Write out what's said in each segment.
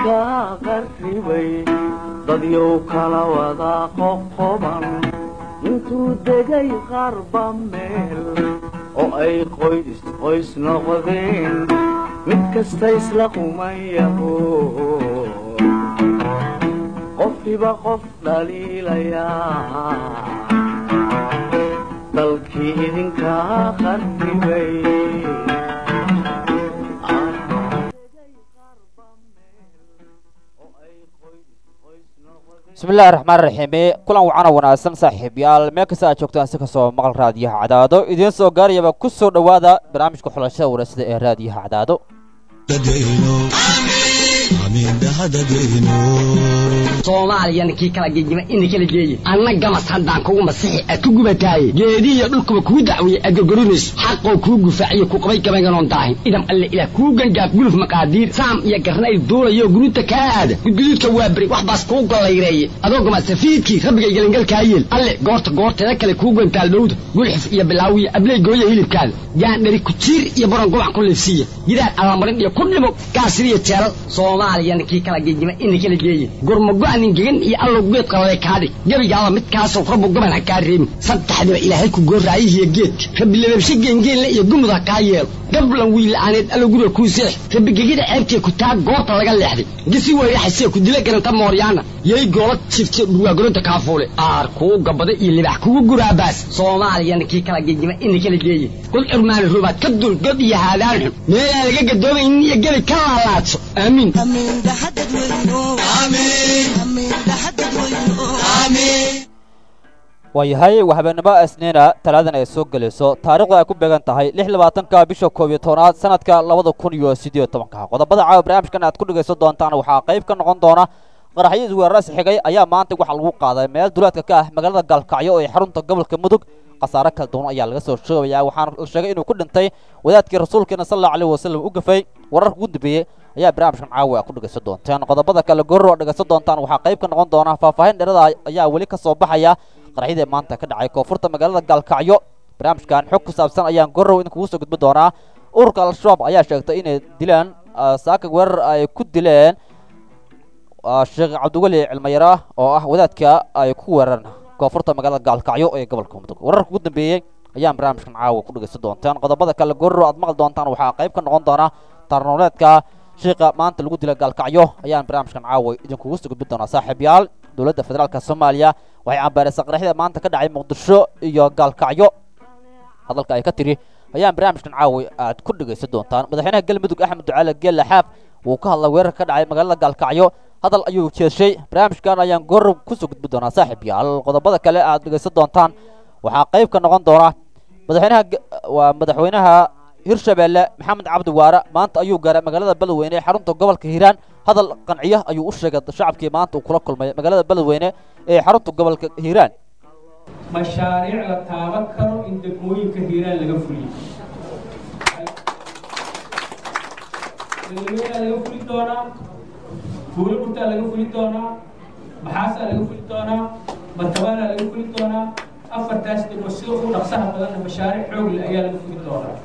idinka qarribay dadyow kala wada qoqoban intuu degay qarba meel oo ay qoys qoys noqdeen mid kasta isla qumayaho qofkiba qof dhaliilayaa dalkii idinka qarribay bismillahi raxmaan raxiimi kulan wacana wanaagsan saaxiibyaal meel kasta aad joogtaan si kastoo maqal raadiyaha cadaado idiin soo gaarayaba ku soo dhowaada barnaamijka xulashada waraysada ee raadiyaha cadaado soomaaliyana kii kala gegima ina kala geeye anna gamas haddaan kugu masixi aad ku gubataaye geedihiyo dhulkuba kuu dacweeye aad gorgorinayso xaqoo kuu gufaaciyo ku qabay gabaynganoon daahin idam alle ilaah kuu gangaaf guluf maqaadiir saam iyo garnayl duulayo gurunta kaa aada gudguduudka waa beri wax baas kuu gollayreeye adoo gamasafiidkii rabbigay gelingalkaa yeel alle goorta goorteeda kale kuu gantaal dhowda gulxif iyo bilaawiyo abley gooya hilibkaada gaandhari kujiir iyo baron gobac ku liifsiiya gidaar allamarin iyo ku dhimo gaasiriyo jeelal soomaaliyana kii kala gegima ina kala geeye gurmago-anin gegan iyo allow geed qalale kaadhig gebigaaba midkaasoo rabbu goban ha kaa reebin saddexdiba ilaahay ku gooraayihiyo geedka rabbi lababshe geengeenle iyo gumud ha kaa yeelo gablan wiila'aaneed allow guriga kuu seex rabbi gegida ceebtee ku taa goorta laga leexday gisi weyraxasee ku dila garanta mooryaana yay goola jifte dhurwaagoronta kaafuule aar kuu gabada iyo libax kugu guraabaas soomaaliyana kii kala gegima ina kala geeye kul cirmaani rubaad ka dul god iyo haadaan xun meelaan laga gadoomaynin iyo gebi ka laalaadso aamiin waayahay waa habeenimo isniina talaadan ay soo gelayso taarikhdu ay ku beegan tahay lix labaatanka bisha koob iyo tobnaad sanadka labada kun iyo siddeed tobanka qodobada caawa barnaamijkan aad ku dhegaysan doontaan waxaa qayb ka noqon doona qaraxyo isweeraras xigay ayaa maanta waxaa lagu qaaday meel duleedka ka ah magaalada gaalkacyo ee xarunta gobolka mudug khasaare kala duwan ayaa laga soo sheegaya waxaana la sheegay inuu ku dhintay wadaadkii rasuulkeena sal allahu alayh wasalam u gafay wararka ugu dambeeyey ayaa barnaamijkan caawa aad ku dhegaysan doontaan qodobada kale gorro oo dhegaysan doontaan waxaa qayb ka noqon doona faahfaahin dherada ayaa weli ka soo baxaya qaraxyadii maanta ka dhacay koonfurta magaalada gaalkacyo barnaamijkan xog ku saabsan ayaan gorrow idinkugu soo gudbin doonaa ururka al-shabaab ayaa sheegtay inay dilaan saaka weerar ay ku dileen sheekh cabdiweli cilmayara oo ah wadaadka ay ku weerareen koonfurta magaalada gaalkacyo ee gobolka mudug wararka ugu dambeeyey ayaan barnaamijkan caawa ku dhegaysan doontaan qodobada kale gorro aad maqli doontaan waxaa qayb ka noqon doona tarnoleedka sheekha maanta lagu dila gaalkacyo ayaan barnaamijkan caawa idinkugu soo gudbin doonaa saaxiibyaal dowladda federaalka soomaaliya waxay cambaaraysaa qaraxyada maanta ka dhacay muqdisho iyo gaalkacyo hadalka ay ka tiri ayaan barnaamijkan caawa aad ku dhegaysan doontaan madaxweynaha galmudug axmed ducaale geelle xaaf wuu ka hadlay weerar ka dhacay magaalada gaalkacyo hadal ayuu jeeshay barnaamijkan ayaan goorow kusoo gudbin doonaa saaxiib yaal qodobada kale aad dhegaysan doontaan waxaa qayb ka noqon doona madaxweynaha waa madaxweynaha hirshabeelle maxamed cabdi waare maanta ayuu gaaray magaalada beledweyne ee xarunta gobolka hiiraan hadal qanciyo ayuu u sheegay shacabkii maanta uu kula kulmay magaalada beledweyne ee xarunta gobolka hiiraan mashaariic la taaban karo in degmooyinka hiiraan laga fuliyo beledweyneaa laga fuli doonaa buulo burtaa laga fuli doonaa maxaasaa laga fuli doonaa batabaanaa laga fuli doonaa afartaas degmo sida ugu dhaqsaha badanna mashaariic xoogle ayaa laga fuli doonaa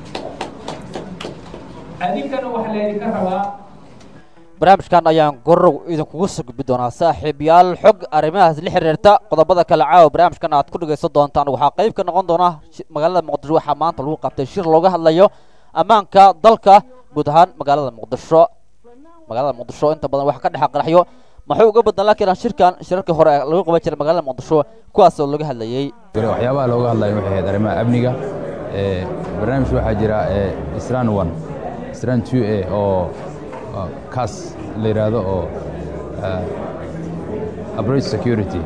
adinkana waxaa laydinka rabaa barnaamijkan ayaan gorow idinkugu soo gudbi doonaa saaxiibyaal xog arrimahaas la xiriirta qodobada kale caawa barnaamijkan aad ku dhegaysan doontaan waxaa qayb ka noqon doona magaalada muqdisho waxaa maanta lagu qabtay shir looga hadlayo ammaanka dalka guud ahaan magaalada muqdisho magaalada muqdisho inta badan waxa ka dhexa qaraxyo maxuu uga badan laakiin shirkan shirarkii hore lagu qaban jiray magaalada muqdisho kuwaasoo laga hadlayey waxyaabaha looga hadlayo waxay ahayd arrimaha amniga barnaamij waxaa jira isran one isran two a oo kaas la yidhaahdo oo abrage security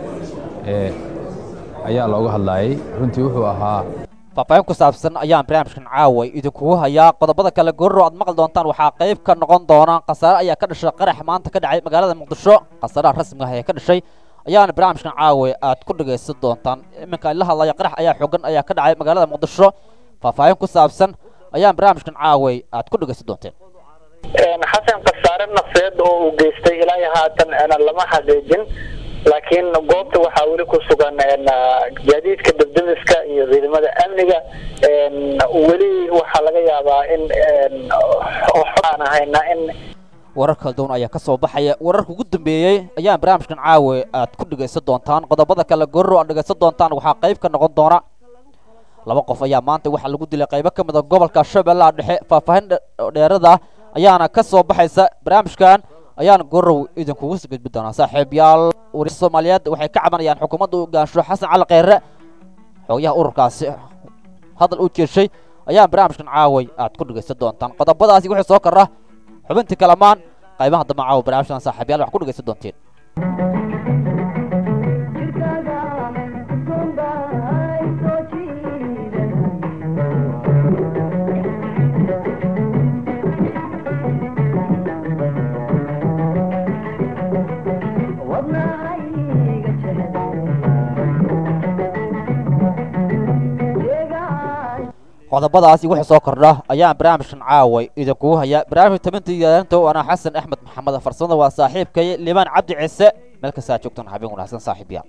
ayaa looga hadlaayay runtii wuxuu ahaa faahfaahin ku saabsan ayaan barnaamijkan caaway idinkugu hayaa qodobada kale gorro aad maqli doontaan waxaa qayb ka noqon doona khasaare ayaa ka dhashay qarax maanta ka dhacay magaalada muqdisho khasaaraha rasmiga ah ee ka dhashay ayaana barnaamijkan caaway aad ku dhagaysan doontaan iminka la hadlaya qarax ayaa xogan ayaa ka dhacay magaalada muqdisho faahfaahin ku saabsan ayaan barnaamijkan caaway aad ku dhagaysan doonteen xasan khasaare nafeed oo uu geystay ilaa haatan lama xaqiijin laakiin goobta waxaa weli ku sugan gaadiidka debdemiska iyo ciidamada amniga weli waxaa laga yaabaa in aan ahayna in warar kala duwan ayaa ka soo baxaya wararka ugu dambeeyey ayaan barnaamijkan caawe aad ku dhegaysan doontaan qodobada kale gorro aad dhegaysan doontaan waxaa qayb ka noqon doona laba qof ayaa maanta waxaa lagu dilay qaybo ka mid a gobolka shabeellaha dhexe faahfaahin dheerada ayaana ka soo baxaysa barnaamijkan ayaan gorow idinkugu soo gudbi doonaa saaxiibayaal wariya soomaaliyeed waxay ka cabanayaan xukuumadda hogaansho xasan cali kheyre xogayaha ururkaasi hadal u jeeshay ayaan barnaamijkan caaway aad ku dhegaysan doontaan qodobadaasi wixii soo kara xubintii kalamaan qaybaha dambe caawa barnaamijkan saaxiibayaal wax ku dhegaysan doonteen qodobadaasi wixii soo kordha ayaan barnaamijkan caaway idinkugu hayaa barnaamijka tabinta yaalinta waana xasan axmed maxamed farsamada waa saaxiibkay liibaan cabdi ciise meel kastaa joogtan habeen wanaagsan saaxiibyaal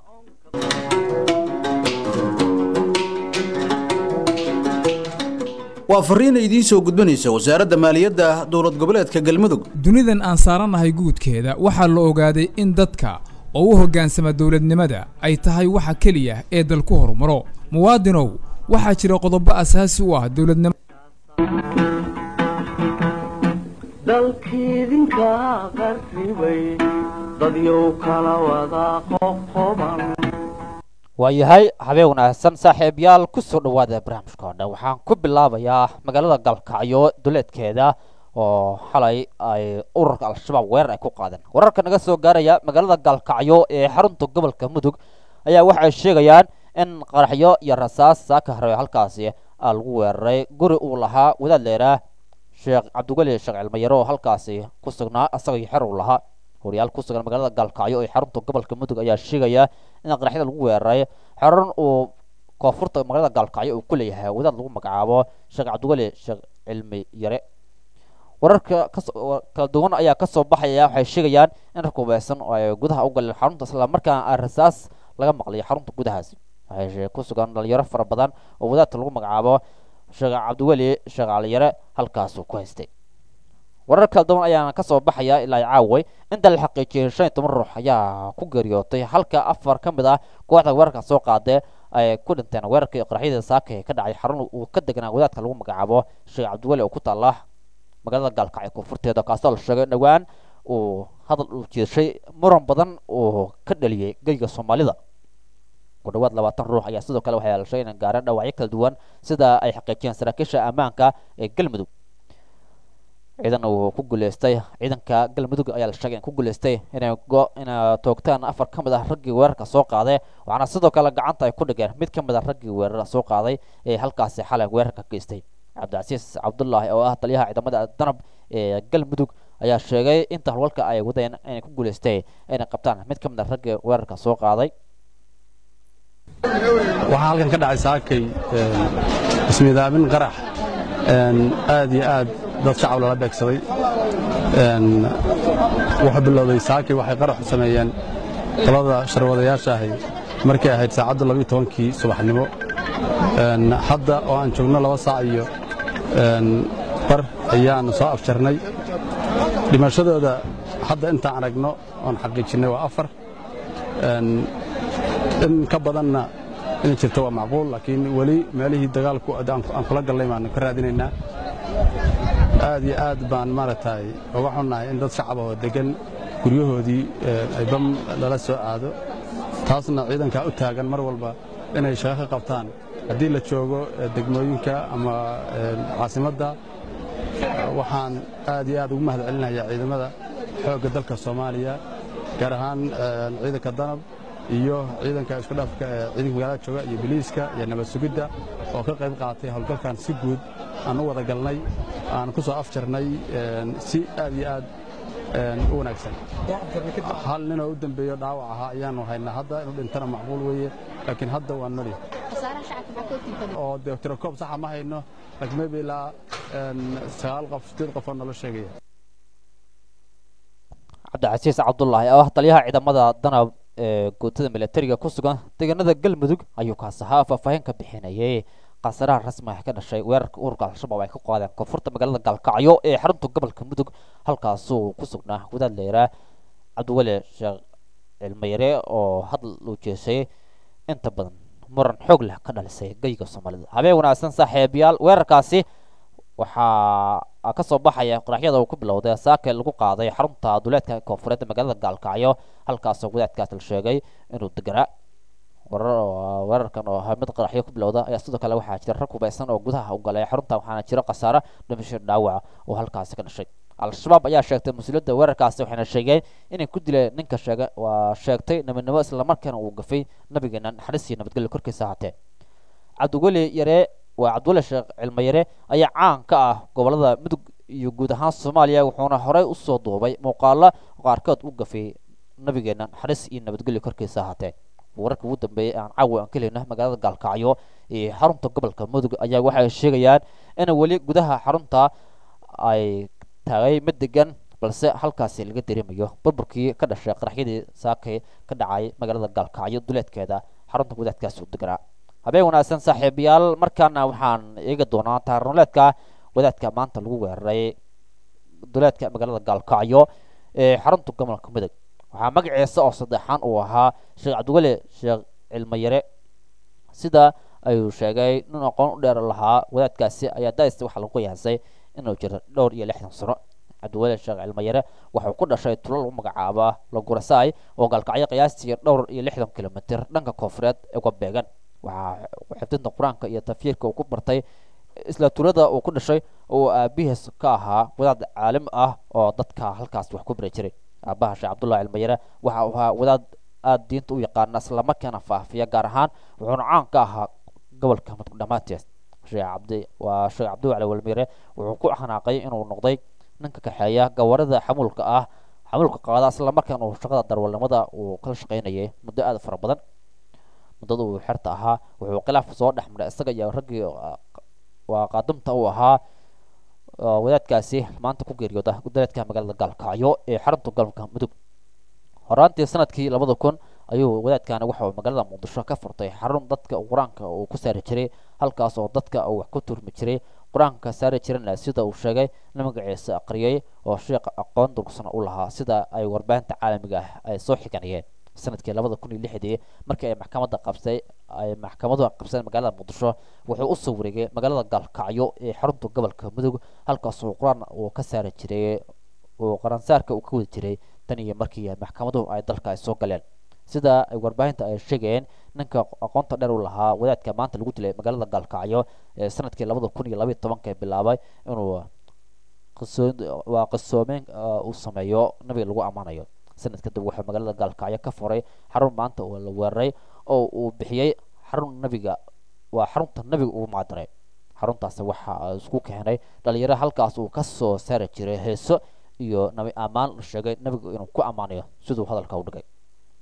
waa fariina idiin soo gudbanaysa wasaaradda maaliyadda dowlad goboleedka galmudug dunidan aan saarannahay guudkeeda waxaa la ogaaday in dadka oo u hoggaansama dowladnimada ay tahay waxa keliya ee dalku horumaro muwaadinow waxaa jira qodobo asaasi u ah dowladnimo dalkiidinka qarribay dadyow kala wada qoqoban waayahay habeen wanaagsan saaxiibayaal ku soo dhowaada barnaamijka oo dhan waxaan ku bilaabayaa magaalada galkacyo duleedkeeda oo xalay ay ururka al-shabaab weerar ay ku qaadeen wararka naga soo gaaraya magaalada galkacyo ee xarunta gobolka mudug ayaa waxay sheegayaan in qaraxyo iyo rasaas saaka hareeyo halkaasi aa lagu weeraray guri uu lahaa wadaad leeraa sheekh cabdiweli sheekh cilmayaro oo halkaasi ku sugnaa asaga iyo xer uu lahaa wariyaal ku sugan magaalada gaalkacyo ee xarunta gobolka mudug ayaa sheegaya in qaraxyada lagu weeraray xeran uu koonfurta magaalada gaalkacyo uu ku leeyahay wadaad lagu magacaabo sheekh cabdiweli sheekh cilmi yare wararka kala duwan ayaa kasoo baxaya waxay sheegayaan in rag hubeysan oo ay gudaha u galeen xarunta islamarkaana a rasaas laga maqlay xarunta gudahaasi waxay ku sugan dhalinyaro fara badan oo wadaadka lagu magacaabo sheekh cabdiweli sheekh caliyare halkaasuu ku haystay warar kala duwan ayaana kasoo baxaya ilaa caaway inta la xaqiijiyay shan iyo toban ruux ayaa ku geeriyootay halka afar ka mid ah kooxda weerarka soo qaadee ay ku dhinteen weerarkii qaraxyada saaka ee ka dhacay xarun uu ka deganaa wadaadka lagu magacaabo sheekh cabdiweli oo ku taala magaalada gaalkacyo koonfurteeda kaasoo la sheegay dhowaan uu hadal uu jeeshay muran badan uu ka dhaliyey geyga soomaalida ku dhawaad labaatan ruux ayaa sidoo kale waxaa la sheegay inay gaareen dhaawacyo kala duwan sida ay xaqiijiyeen saraakiisha ammaanka ee galmudug ciidan uu ku guuleystay ciidanka galmudug ayaa la sheegay in ku guuleystay inay go inay toogtaan afar ka mid ah raggii weerarka soo qaaday waxaana sidoo kale gacanta ay ku dhigeen mid ka mid ah raggii weerarka soo qaaday ee halkaasi xalay weerarka geystay cabdicasiis cabdullaahi oo ah taliyaha ciidamada danab ee galmudug ayaa sheegay inta howlgalka ay wadeen inay ku guuleystay inay qabtaan mid ka mid ah raggii weerarka soo qaaday waxaa halkan ka dhacay saakay ismiidaamin qarax aad iyo aad dad shacab lala beegsaday wuxuu bilowday saakay waxay qaraxu sameeyeen talada sharwadayaasha ahay markay ahayd saacadda labiyo tobankii subaxnimo hadda oo aan joogno laba saac iyo bar ayaannu soo afjarnay dhimashadooda hadda intaan aragno oon xaqiijinnay waa afar in ka badanna inay jirto waa macquul laakiin weli meelihii dagaalku aan kula gallay baanu ka raadinaynaa aad iyo aad baan maaragtay uga xunnahay in dad shacab oo deggan guryahoodii ay bam lala soo aado taasna ciidankaa u taagan mar walba inay shaqo ka qabtaan haddii la joogo degmooyinka ama caasimadda waxaan aad iyo aad ugu mahad celinayaa ciidamada xoogga dalka soomaaliya gaar ahaan ciidanka danab iyo ciidanka isku dhafka ee ciidanka magaalada jooga iyo biliiska iyo nabad sugidda oo ka qayb qaatay howlgalkan si guud aan u wada galnay aan ku soo afjarnay si aad iyo aad u wanaagsan hal ninoo u dembeeyo dhaawac ahaa ayaanu haynaa hadda inuu dhintana macquul weeye laakiin hadda waa noli oo dee tirakoob saxa ma hayno laakiin maybe ilaa sagaal qof sideed qof oo nolo sheegaya cabdicasiis cabdullaahi oo ah taliyaha ciidamada danab ee guutada milatariga ku sugan deegaanada galmudug ayuu kaas ahaa faahfaahin ka bixinayay khasaaraha rasmiga ka dhashay weerarka ururka al-shabaab ay ka qaadeen koonfurta magaalada gaalkacyo ee xarunta gobolka mudug halkaasuu ku sugnaa wadaad leeraa cabdiweli sheekh cilmayare oo hadal uu jeesay inta badan muran xoog leh ka dhalisay geyga soomaalida habeen wanaagsan saaxiibayaal weerarkaasi waxaa ka soo baxaya qaraxyada uu ku bilowday saake lagu qaaday xarunta duleedka koonfureed magaalada gaalkacyo halkaasoo wadaadkaas la sheegay inuu deganaa weerarkan oo ahaa mid qaraxyo ku bilowda ayaa sidoo kale waxaa jira rag hubaysan oo gudaha u galay xarunta waxaana jira khasaare dhimasho dhaawaca oo halkaasi ka dhashay al-shabaab ayaa sheegtay mas-uuliyadda weerarkaasi waxayna sheegeen inay ku dileen ninka sheega waa sheegtay nabadnimo islamarkaana uu gafay nabigeena naxariis iyo nabadgelyo korkiisa ahaatee cabdiweli yare waa cabdiweli sheekh cilmo yare ayaa caan ka ah gobolada mudug iyo guud ahaan soomaaliya wuxuuna horey usoo duubay muuqaalo qaarkood u gafay nabigeena naxariis iyo nabadgelyo korkiisa ahaatee wararka ugu dambeeyay aan caawa aan ka helina magaalada gaalkacyo ee xarunta gobolka mudug ayaa waxay sheegayaan in weli gudaha xarunta ay taagay mid degan balse halkaasi laga dareemayo burburkii ka dhashay qaraxyadii saakay ka dhacay magaalada gaalkacyo duleedkeeda xarunta wadaadkaasi u deganaa habeen wanaagsan saaxiibayaal markaana waxaan eegi doonaa taarnoleedka wadaadka maanta lagu weeraray duleedka magaalada gaalkacyo ee xarunta gobolka mudug waxaa magaciisa oo saddexaan uu ahaa sheekh cabdiweli sheekh cilmayare sida ayuu sheegay nin aqoon u dheer lahaa wadaadkaasi ayaa daista waxaa lagu qiyaasay inuu jiro dhowr iyo lixdan sano cabdiweli sheekh cilmayare wuxuu ku dhashay tulo lagu magacaaba lagurasaay oo gaalkacyo qiyaastii dhowr iyo lixdan kilomitr dhanka koonfureed uga beegan waxaa xifdinta qur-aanka iyo tafyiirka uu ku bartay isla tulada uu ku dhashay oo aabihiis ka ahaa wadaad caalim ah oo dadka halkaas wax ku bari jiray aabaha sheekh cabdullahi cilmayare waxa uu ahaa wadaad aada diinta u yaqaana islamarkaana faafiya gaar ahaan wuxuuna caan ka ahaa gobolka mudug dhammaanteed sheekh cabdi waa sheekh cabdiwali cilmayare wuxuu ku xanaaqay inuu noqday ninka kaxeeya gawarida xamuulka ah xamuulka qaada islamarkaana uu shaqada darwalnimada uu kala shaqaynayay muddo aada fara badan muddada uu xerta ahaa wuxuu khilaaf soo dhex maray isaga iyo raggii waa qaadimta uu ahaa wadaadkaasi maanta ku geeriyooda duleedka magaalada gaalkacyo ee xarunta gobolka mudug horaantii sanadkii labada kun ayuu wadaadkani waxauu magaalada muqdisho ka furtay xarun dadka qur-aanka uu ku saari jiray halkaas oo dadka uu wax ku turmi jiray qur-aanka saari jirana sida uu sheegay in magaciisa aqriyay oo sheekh aqoon durgsana u lahaa sida ay warbaahinta caalamiga ah ay soo xiganayeen sanadkii labada kun iyo lixdii markii ay maxkamadda qabsay ay maxkamadu qabsadeen magaalada muqdisho wuxuu usoo wareegay magaalada gaalkacyo ee xarunta gobolka mudug halkaas uu qur-aan uu ka saari jiray uu qaransaarka uu ka wadi jiray tan iyo markii maxkamaduhu ay dalka ay soo galeen sida ay warbaahinta ay sheegayeen ninka aqoonta dheer u lahaa wadaadka maanta lagu dilay magaalada gaalkacyo ee sanadkii labada kun iyo labaiy tobanka bilaabay inuu waa qisoomeyn uu sameeyo nabiga lagu ammaanayo sanad kadib wuxuu magaalada gaalkacyo ka furay xarun maanta oo la weeraray oo uu bixiyey xarun nabiga waa xarunta nabiga uu macdiray xaruntaasi waxa isku keenay dhalinyaro halkaas uu ka soo saari jiray heeso iyo nabi ammaan la sheegay nabiga inuu ku ammaanayo siduu hadalka u dhigay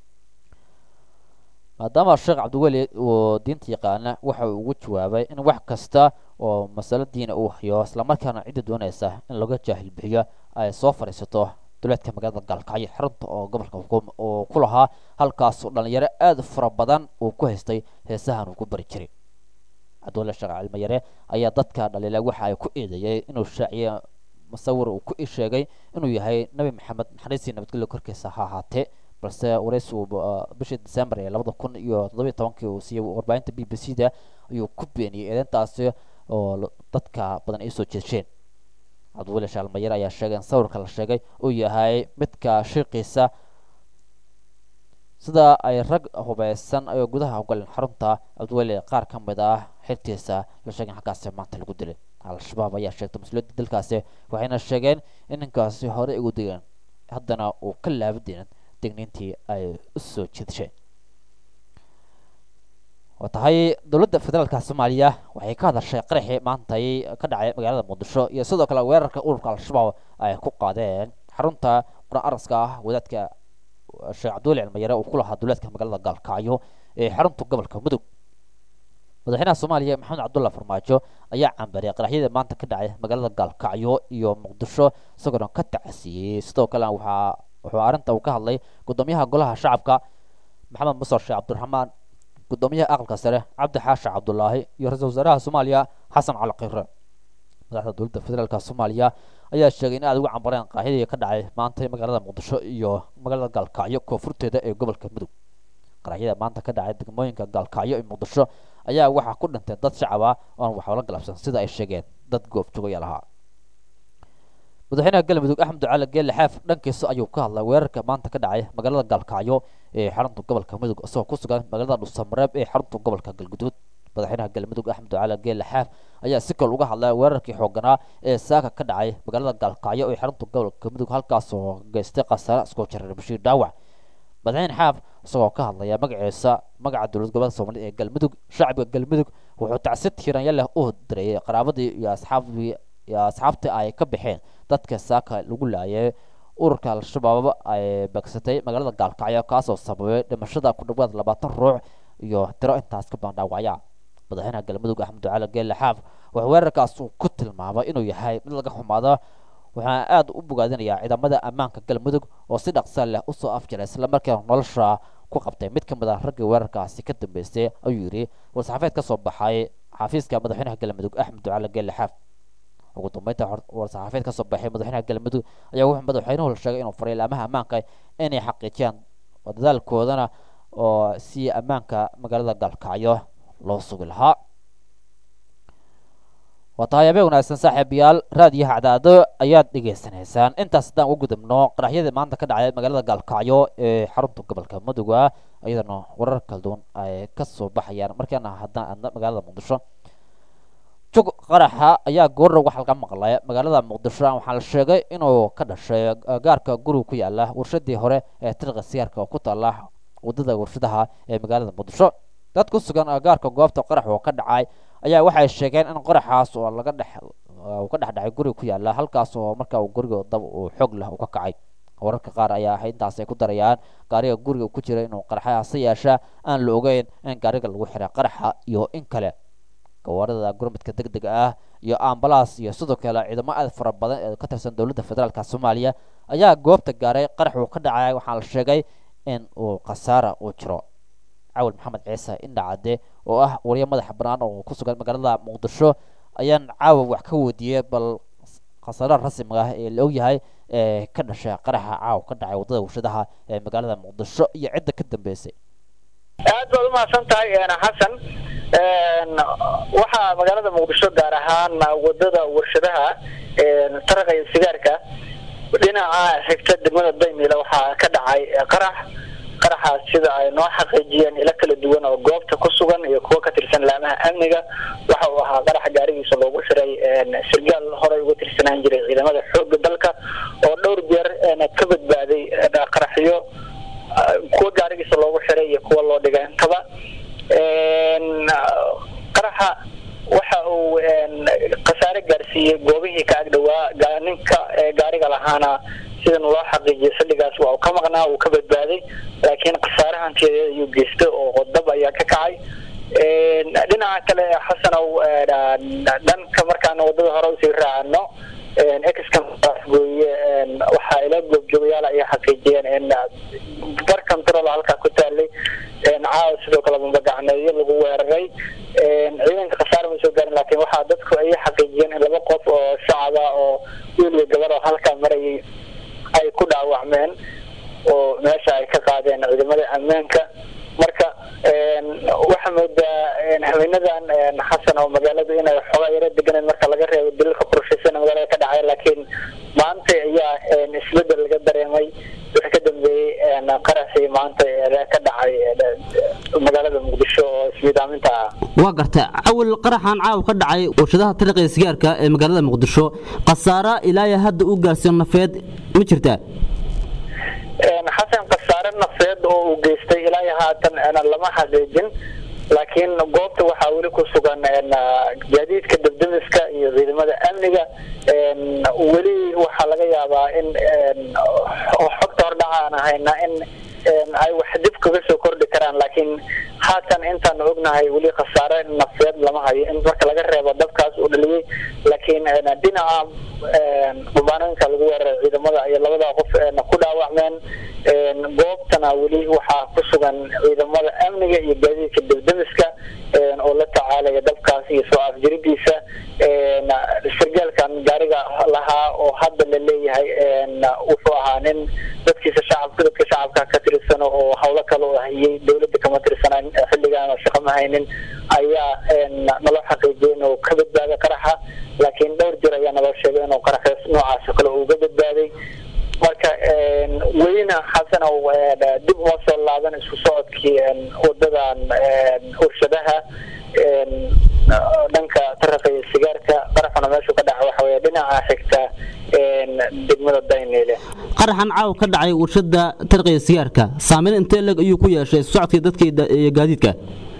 maadaama sheekh cabdiweli uu diinta yaqaana waxa uu ugu jawaabay in wax kasta oo masalo diina uu hayo islamarkaana cidda doonaysa in laga jaahil bixiyo ay soo fadhiisato duleedka magaalada gaalkacyo xarunta oo gobolka uu ku lahaa halkaasoo dhalinyaro aada fara badan uu ku haystay heesahan uu ku bari jiray cabdiwali sheekh cilmayare ayaa dadka dhaliila waxa ay ku eedeeyay inuu shaaciye musawir uu ku sheegay inuu yahay nebi maxamed naxariistii nabadgelyo korkiisa ha ahaatee balse waraysi uu bishii december ee labada kun iyo toddobiyo tobankii uu siiyey warbaahinta b b c da ayuu ku beeniyey eedeyntaasi oo dadka badan ay soo jeesheen cabdiweli shaalmayar ayaa sheegay in sawirka la sheegay uu yahay midka shiiqiisa sida ay rag hubeysan ay gudaha ugaleen xarunta cabdiweli qaar ka mid ah xirtiisa la sheegay in halkaasi maanta lagu dilay al-shabaab ayaa sheegtay mas-uuliyadda dalkaasi waxayna sheegeen in ninkaasi hore ugu degeen haddana uu ka laabadeenin degniintii ay u soo jeedsheen waa tahay dowladda federaalka soomaaliya waxay ka hadashay qaraxii maantay ka dhacay magaalada muqdisho iyo sidoo kale weerarka ururka al-shabaab ay ku qaadeen xarunta qur-aan araska ah wadaadka sheekh cabdiweli cilmayare uu ku lahaa duleedka magaalada gaalkacyo ee xarunta gobolka mudug madaxweynaha soomaaliya maxamed cabdulla farmaajo ayaa cambariyay qaraxyadii maanta ka dhacay magaalada gaalkacyo iyo muqdisho isagoona ka tacasiyey sidoo kale waxaa wuxuu arrinta uu ka hadlay gudoomiyaha golaha shacabka maxamed musar sheekh cabdiraxmaan gudoomiyaha aqalka sare cabdi xaashi cabdulaahi iyo ra-iisul wasaaraha soomaaliya xasan cali khire madaxda dowladda federaalka soomaaliya ayaa sheegay in aad ugu cambareen qaaxidii ka dhacay maanta magaalada muqdisho iyo magaalada gaalkacyo koonfurteeda ee gobolka mudug qaraxyada maanta ka dhacay degmooyinka gaalkacyo iyo muqdisho ayaa waxaa ku dhintay dad shacab ah oon waxba la galabsan sida ay sheegeen dad goobjoogayaal ahaa madaxweynaha galmudug axmed ducaale geelle xaaf dhankiisa ayuu ka hadlay weerarka maanta ka dhacay magaalada gaalkacyo ee xarunta gobolka mudug isagoo ku sugan magaalada dhuusamareeb ee xarunta gobolka galguduud madaxweynaha galmudug axmed ducaale geelle xaaf ayaa si kale uga hadlay weerarkii xooganaa ee saaka ka dhacay magaalada gaalkacyo ee xarunta gobolka mudug halkaasoo geystay khasaare iskoo jareer bashiir dhaawac madaxweyne xaaf isagoo ka hadlaya magaciisa magaca dowlad gobolka soomaaliyed ee galmudug shacbiga galmudug wuxuu tacsi tiiranya leh u direeyay qaraabadii iyo asxaabdii iyo asxaabtii ay ka baxeen dadka saaka lagu laayay ururka al-shabaab ay beegsatay magaalada gaalkacyo kaasoo sababay dhimashada ku dhawaad labaatan ruux iyo tiro intaas ka badan dhaawacya madaxweynaha galmudug axmed ducaale geelle xaaf wuxuu weerarkaas uu ku tilmaamay inuu yahay mid laga xumaado waxaana aada u bogaadinayaa ciidamada ammaanka galmudug oo si dhaqsa leh usoo afjaray islamarkaana nolosha ku qabtay mid ka mid ah raggii weerarkaasi ka dambeystay ayuu yidhi war-saxaafeed ka soo baxay xafiiska madaxweynaha galmudug axmed ducaale geelle xaaf ugu dambeynta war-saxaafeed ka soo baxay madaxweynaha galmudug ayaa wuxuu madaxweynuhu sheegay inuu faray ilaamaha ammaanka inay xaqiijiyaan dadaalkoodana oo si ammaanka magaalada gaalkacyo loo sugi lahaa waa tahay habeen wanaagsan saaxiibayaal raadiyaha cadaado ayaad dhegaysanaysaan intaas haddaan ugu gudubno qaraxyadii maanta ka dhacay magaalada gaalkacyo ee xarunta gobolka muduga iyadana warar kala duwan ay ka soo baxayaan markaana haddaan aadna magaalada muqdisho jog qaraxa ayaa goorra waxaa laga maqlay magaalada muqdisho waxaa la sheegay inuu ka dhashay gaarka guriga ku yaala warshadii hore ee tirqa siyaarka oo ku taala wadada warshadaha ee magaalada muqdisho dad ku sugan gaarka goobta qarax oo ka dhacay ayaa waxay sheegeen in qaraxaas oo laga dhex uu ka dhex dhacay guriga ku yaala halkaas oo marka uu guriga dab uu xoog leh uu ka kacay wararka qaar ayaa ahay intaas ay ku darayaan gaariga guriga ku jira inuu qaraxa hase yeeshaa aan la ogeyn in gaariga lagu xiray qaraxa iyo in kale gawaarida gurmadka deg dega ah iyo ambalaas iyo sidoo kale ciidamo aad fara badan ee ka tirsan dowladda federaalka soomaaliya ayaa goobta gaaray qarax uu ka dhacay waxaa la sheegay in uu khasaara uu jiro cawil maxamed ciise indhacade oo ah wariye madaxa bannaan oo ku sugan magaalada muqdisho ayaan caawa wax ka weydiiyey bal khasaaraha rasmiga ah ee la ogyahay ee ka dhashay qaraxa caawa ka dhacay waddada warshadaha ee magaalada muqdisho iyo cidda ka dambeysay aad baad umahadsan tahay xasan waxaa magaalada muqdisho gaar ahaan wadada warshadaha taraqa iyo sigaarka dhinaca xigta degmada daymila waxaa ka dhacay qarax qaraxaas sida ay noo xaqiijiyeen ilo kala duwan oo goobta ku sugan iyo kuwo ka tirsan laamaha amniga waxa uu ahaa qaraxa gaarigiisa loogu xiray sirgaal horey uga tirsanaan jiray ciidamada xooga dalka oo dhowr jeer ka badbaaday qaraxyo kuwa gaarigiisa loogu xiray iyo kuwa loo dhigay intaba qaraxa waxa uu khasaare gaarsiiyey goobihii ka agdhowaa ninka gaariga lahaana sidan loo xaqiijiyay xilligaas waa uu ka maqnaa uu ka badbaaday laakiin khasaare hantiyadeed ayuu geystay oo dab ayaa ka kacay dhinaca kale xasanow dhanka markaana wadada hore usii raacano excamgooye waxaa ila goobjoogayaal ay xaqiijiyeen in bar control halkaa ku taalay caawa sidoo kale mambagacneeyo lagu weeraray ciidanka khasaare ma soo gaarin laakiin waxaa dadku ay xaqiijiyeen in laba qof oo shacaba oo wiil iyo gabar oo halkaa marayay ay ku dhaawacmeen oo meesha ay ka qaadeen ciidamada ammaanka marka waxaa moodaa haweenadan xasan oo magaaladu inay xoogaa yaro deganeed marka laga reebo dililka qorshaysan magaalada ka dhacay laakiin maanta ayaa isbedel laga dareemay wixii ka dambeeyey qaraxii maanta ka dhacay magaalada muqdisho oo ismiidaaminta ah waa garta cawil qaraxan caaw ka dhacay warshadaha tariqa sigaarka ee magaalada muqdisho khasaara ilaa hadda u gaarsiin nafeed ma jirtaa xasan khasaare nafeed oo uu geystay ilaa haatan lama xaqiijin laakiin goobta waxaa weli ku sugan gaadiidka dabdamiska iyo ciidamada amniga weli waxaa laga yaabaa in xogta hordhaca aan ahayna in ay wax dib kaga soo kordhi karaan laakiin haatan intaan ognahay weli khasaare nafeed lama hayo in marka laga reebo dabkaas uu dhaliyey laakiin dhinaca bambaanooyinka lagu weeraray ciidamada iyo labada qof ku dhaawacmeen goobtana weli waxaa ku sugan ciidamada amniga iyo gaadiidka debdemiska oo la tacaalaya dabkaas iyo soo afjiridiisa sargaalkan gaariga lahaa oo hadda la leeyahay wuxuu ahaa nin dadkiisa shacabka dadka shacabka ka tirsan oo howlo kale oo hayay dowladda kama tirsanaan xilligan oo shaqo ma haynin ayaa naloo xaqiijiyay inuu ka badbaaday qaraxa laakiin dhowr jir ayaa naloo sheegay inuu qaraxaas noocaas oo kale uga badbaaday marka welina xasanow dib uma soo laaban isku socodkii wadadan urshadaha dhanka taraqa iyo sigaarka qaraxuna meeshuu ka dhaca waxa weye dhinaca xigta degmada daynile qaraxan caaw ka dhacay warshada tarqiya sigaarka saameyn intee leg ayuu ku yeeshay socodkii dadka iyo gaadiidka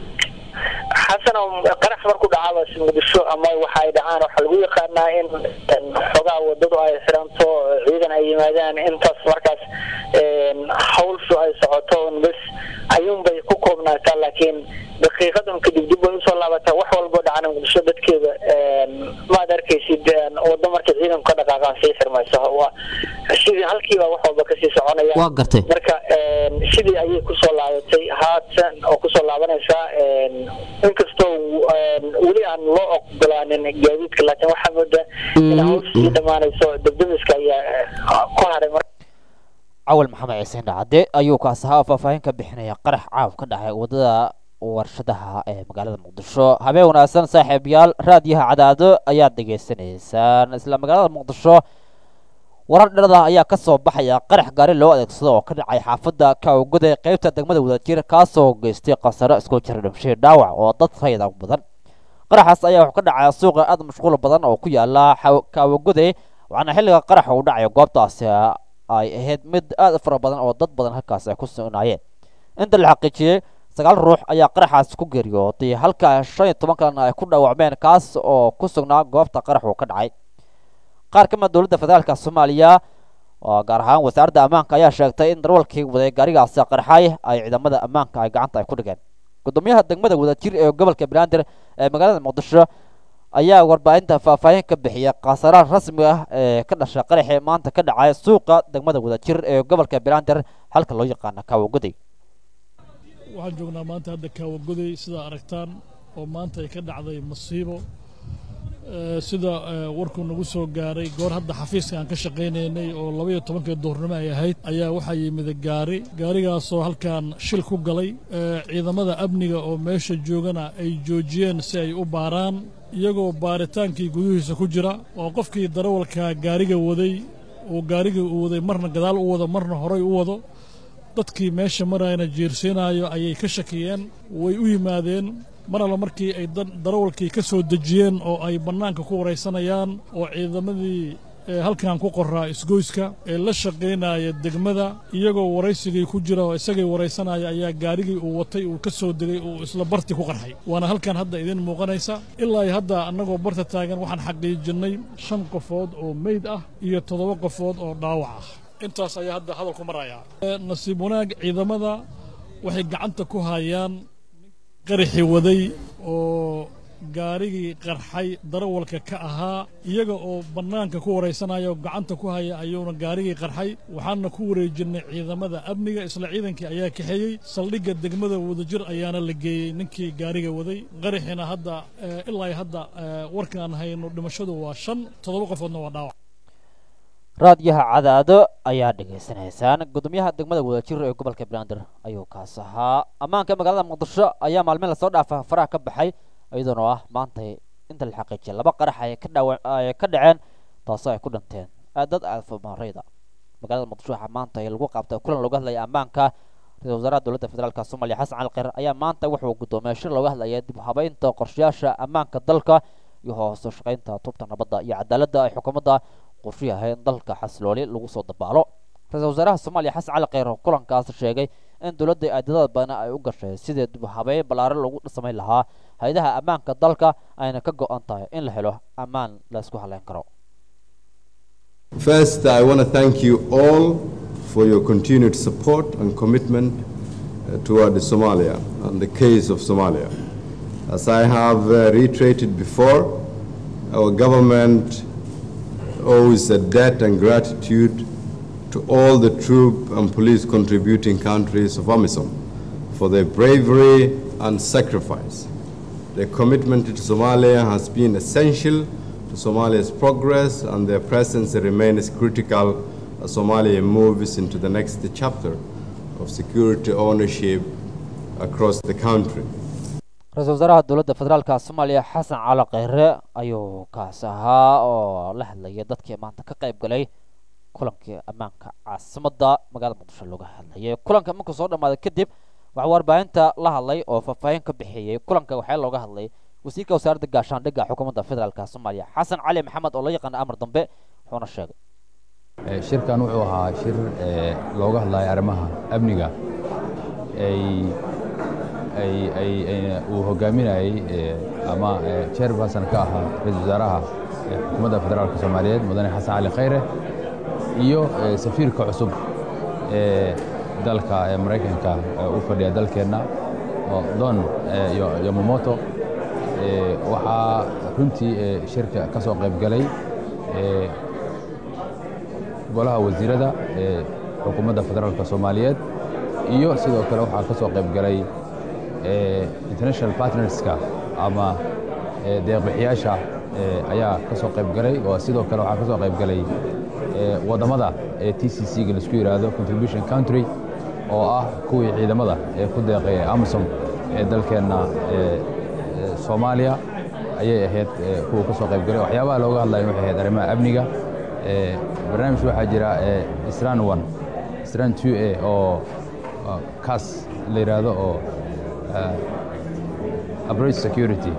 xasanow qarax markuu dhacaaba muqdisho ama waxa ay dhacaan waxaa lagu yaqaanaa in xogaa wadadu ay xiranto ciidan ay yimaadaan intaas markaas hawlshu ay socoto bes ayuunbay ku koobnaataa laakiin daqiiqadan kadib dib bay usoo laabataa wax walbo dhacana muqdisho dadkeeda maad arkaysid wado markay ciidanku ka dhaqaaqaan sii xirmayso sidii halkiiba wax walba kasii soconaya waa gartay marka sidii ayay kusoo laabatay haatan oo kusoo laabanaysaa inkastoo weli aan loo ogolaanin gaadiidka laakiin waxaa moodaa in hawshii dhammaanayso debdemiska ayaa ku haray cawal maxamed ciiseen dhacade ayuu kaas ahaa faahfaahin ka bixinaya qarax caaw ka dhacay wadada warshadaha ee magaalada muqdisho habeen wanaagsan saaxiibayaal raadiyaha cadaado ayaad dhegaysanaysaan isla magaalada muqdisho warar dherada ayaa ka soo baxaya qarax gaari loo adeegsado oo ka dhacay xaafadda kaawguda ee qaybta degmada wadajir kaasoo geystay khasaro isku jira dhimshii dhaawac oo dad rayda badan qaraxaas ayaa wuxuu ka dhacaya suuqa aad mashquul badan oo ku yaala kaawagude waxaana xilliga qaraxa uu dhacayo goobtaasi ay ahayd mid aad u fara badan oo dad badan halkaas ay ku sugnaayeen inta la xaqiijiyey sagaal ruux ayaa qaraxaas ku geeriyooday halka shan iyo toban kalena ay ku dhaawacmeen kaas oo ku sugnaa goobta qarax uu ka dhacay qaar ka mid dowladda federaalka soomaaliya oo gaar ahaan wasaaradda ammaanka ayaa sheegtay in darwalkii waday gaarigaasi qarxay ay ciidamada ammaanka ay gacanta ay ku dhigeen gudoomiyaha degmada wadajir ee gobolka banaadir ee magaalada muqdisho ayaa warbaahinta faahfaahin ka bixiyay khasaaraha rasmiga ah ee ka dhashay qaraxii maanta ka dhacay suuqa degmada wadajir ee gobolka banaadir halka loo yaqaana kaawaguday waxaan joognaa maanta hadda kaawaguday sidaa aragtaan oo maanta ay ka dhacday masiibo sida warkuu nagu soo gaaray goor hadda xafiiska aan ka shaqaynaynay oo labaiyo tobankii duhurnimo ay ahayd ayaa waxaa yimid gaari gaarigaasoo halkan shil ku galay ciidamada amniga oo meesha joogana ay joojiyeen si ay u baaraan iyagoo baaritaankii gudihiisa ku jira oo qofkii darawalka gaariga waday uu gaarigii uu waday marna gadaal u wado marna horay u wado dadkii meesha marayna jiirsiinayo ayay ka shakiyeen way u yimaadeen mar alla markii ay darawalkii ka soo dejiyeen oo ay bannaanka ku waraysanayaan oo ciidamadii halkan ku qoraa isgoyska ee la shaqaynaya degmada iyagoo waraysigii ku jira oo isagay waraysanaya ayaa gaarigii uu watay uu ka soo degay uu isla barti ku qarxay waana halkan hadda idin muuqanaysa ilaa hadda annagoo barta taagan waxaan xaqiijinnay shan qofood oo meyd ah iyo toddoba qofood oo dhaawac ah intaas ayaa hadda hadalku maraya nasiib wanaag ciidamada waxay gacanta ku hayaan qaraxi waday oo gaarigii qarxay darawalka ka ahaa iyaga oo bannaanka ku waraysanaya oo gacanta ku haya ayuuna gaarigii qarxay waxaana ku wareejinnay ciidamada amniga isla ciidankii ayaa kaxeeyey saldhigga degmada wadajir ayaana la geeyey ninkii gaariga waday qaraxina hadda ilaa hadda warkaan hayno dhimashadu waa shan toddoba qofoodna waa dhaawac raadiyaha cadaado ayaa dhegaysanaysaan gudoomiyaha degmada wadajir ee gobolka banaadir ayuu kaas ahaa ammaanka magaalada muqdisho ayaa maalmin lasoo dhaafa faraha ka baxay iyadoona ah maanta inta la xaqiijiyay laba qarax ay ka dhawa ay ka dhaceen taasoo ay ku dhinteen dad aadfamarayda magaalada muqdisho waxaa maanta lagu qaabtay kulan looga hadlaya ammaanka ra-isul wasaaraha dowladda federaalk soomaaliya xasan cali kheyr ayaa maanta wuxuu gudoomiyay shir looga hadlaya dib u habeynta qorshayaasha ammaanka dalka iyo hoose shaqaynta tubta nabadda iyo cadaaladda ay xukuumadda qorshu yahay in dalka xasilooli lagu soo dabaalo ra-isul wasaaraha soomaaliya xasan cali kheyr oo kulankaas sheegay in dowladda aadadada badan ay u gashay sidii dib u habeyn ballaaran lagu samayn lahaa hay-adaha ammaanka dalka ayna ka go-an tahay in la helo ammaan la isku haleyn karo First, I want to thank you all for your continued support and commitment uh, toward Somalia and the case of Somalia. As I have uh, reiterated before, our government owes a debt and gratitude to all the troop and police contributing countries of AMISOM for their bravery and sacrifice. Their commitment to Somalia has been essential to Somalia's progress, and their presence remains critical as Somalia moves into the next chapter of security ownership across the country. ra-iisul wasaaraha dowladda federaalka soomaaliya xasan cali kheyre ayuu kaas ahaa oo la hadlayay dadkii maanta ka qayb galay kulankii ammaanka caasimadda magaalada muqdisho looga hadlayay kulanka markuu soo dhammaaday kadib waxaa warbaahinta la hadlay oo faahfaahin ka bixiyey kulanka waxaa looga hadlay wasiirka wasaaradda gaashaandhigga xukuumadda federaalka soomaaliya xasan cali maxamed oo la yaqaana amar dambe wuxuuna sheegay shirkan wuxuu ahaa shir looga hadlayo arrimaha amniga uu hogaaminayey ama chairperson ka ahaa ra-isul wasaaraha xukuumadda federaalka soomaaliyeed mudane xasan cali khayre iyo safiirka cusub ee dalka ee maraykanka u fadhiya dalkeenna don yomamoto waxaa runtii shirka ka soo qayb galay golaha wasiirada ee xukuumadda federaalka soomaaliyeed iyo sidoo kale waxaa ka soo qayb galay international partnerska ama deeqbixiyaasha ayaa ka soo qayb galay oo sidoo kale waxaa ka soo qayb galay waddamada ee t c c-ga laisku yidhaahdo contribution country oo ah kuwii ciidamada ee ku deeqay amisom ee dalkeenna soomaaliya ayay ahayd kuwa ka soo qayb galay waxyaabaha looga hadlayo waxay ahayd arrimaha amniga barnaamij waxaa jira isran one isran two a oo kaas la yidhaahdo oo approach security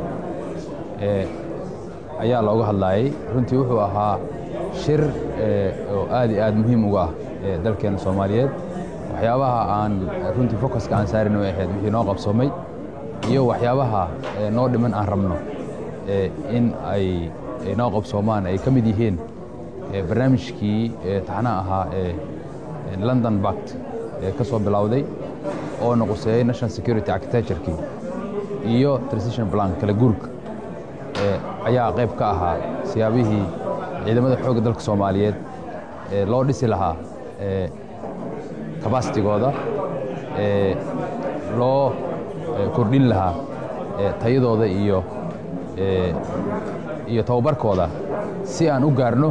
ayaa looga hadlayay runtii wuxuu ahaa shir oo aad iyo aad muhiim uga ah dalkeena soomaaliyeed waxyaabaha aan runtii focuska aan saarin way ahayd wixii noo qabsoomay iyo waxyaabaha noo dhiman aan rabno in ay noo qabsoomaan ay ka mid yihiin barnaamijkii taxnaha ahaa ee london bact ee ka soo bilowday oo noquseeyey national security architecturekii iyo transition plan kala guurka ayaa qayb ka ahaa siyaabihii ciidamada xoogga dalka soomaaliyeed loo dhisi lahaa kabasitigooda loo kordhin lahaa tayadooda iyo iyo tababarkooda si aan u gaarno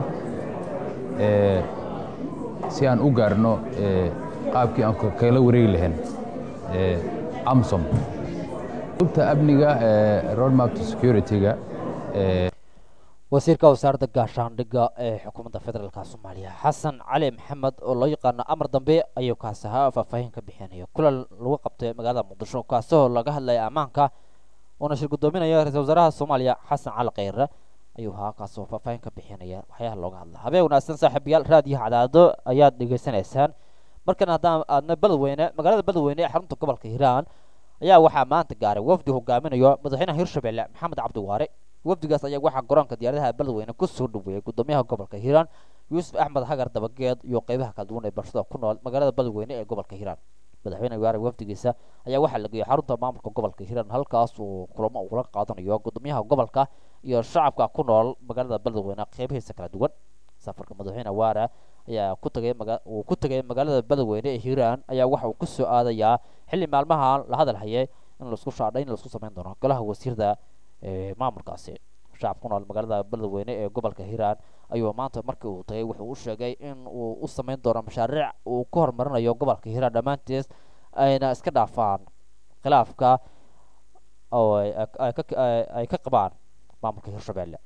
si aan u gaarno qaabkii aan kala wareegi lahayn amsom ubta amniga roadmap to security-ga wasiirka wasaaradda gaashaandhigga ee xukuumadda federaalka soomaaliya xasan cali maxamed oo loo yaqaano amar dambe ayuu kaas ahaa faahfaahin ka bixinaya kulan lagu qabtay magaalada muqdisho kaasoo laga hadlaya ammaanka uuna shir guddoominaya ra-isul wasaaraha soomaaliya xasan cali kheyre ayuu ahaa kaasoo faahfaahin ka bixinaya waxyaalaha looga hadla habeen wanaagsan saaxiibayaal raadiyo cadaado ayaad dhegaysanaysaan markan haddaan aadna beledweyne magaalada beledweyne ee xarunta gobolka hiiraan ayaa waxaa maanta gaaray wafdi hogaaminayo madaxweynaha hirshabelle maxamed cabdiwaare wafdigaas ayaa waxaa garoonka diyaaradaha beledweyne ku soo dhaweeyey gudoomiyaha gobolka hiiraan yuusuf axmed hagar dabageed iyo qeybaha kala duwan ee bulshada ku nool magaalada beledweyne ee gobolka hiiraan madaxweyne waare wafdigiisa ayaa waxaa la geeyey xarunta maamulka gobolka hiiraan halkaas uu kulamo ugula qaadanayo gudoomiyaha gobolka iyo shacabka ku nool magaalada beledweyne qeybihiisa kala duwan safarka madaxweyne waare ayaa ku tagay uu ku tegay magaalada beledweyne ee hiiraan ayaa waxa uu ku soo aadayaa xilli maalmahan la hadal hayay in laisku shaadhay in laisku samayn doono golaha wasiirda maamulkaasi shacab ku nool magaalada beledweyne ee gobolka hiiraan ayuu maanta markii uu tagay wuxuu u sheegay in uu u samayn doono mashaariic uu ku horumarinayo gobolka hiiraan dhammaantiis ayna iska dhaafaan khilaafka oo ay ka qabaan maamulka hirshabelle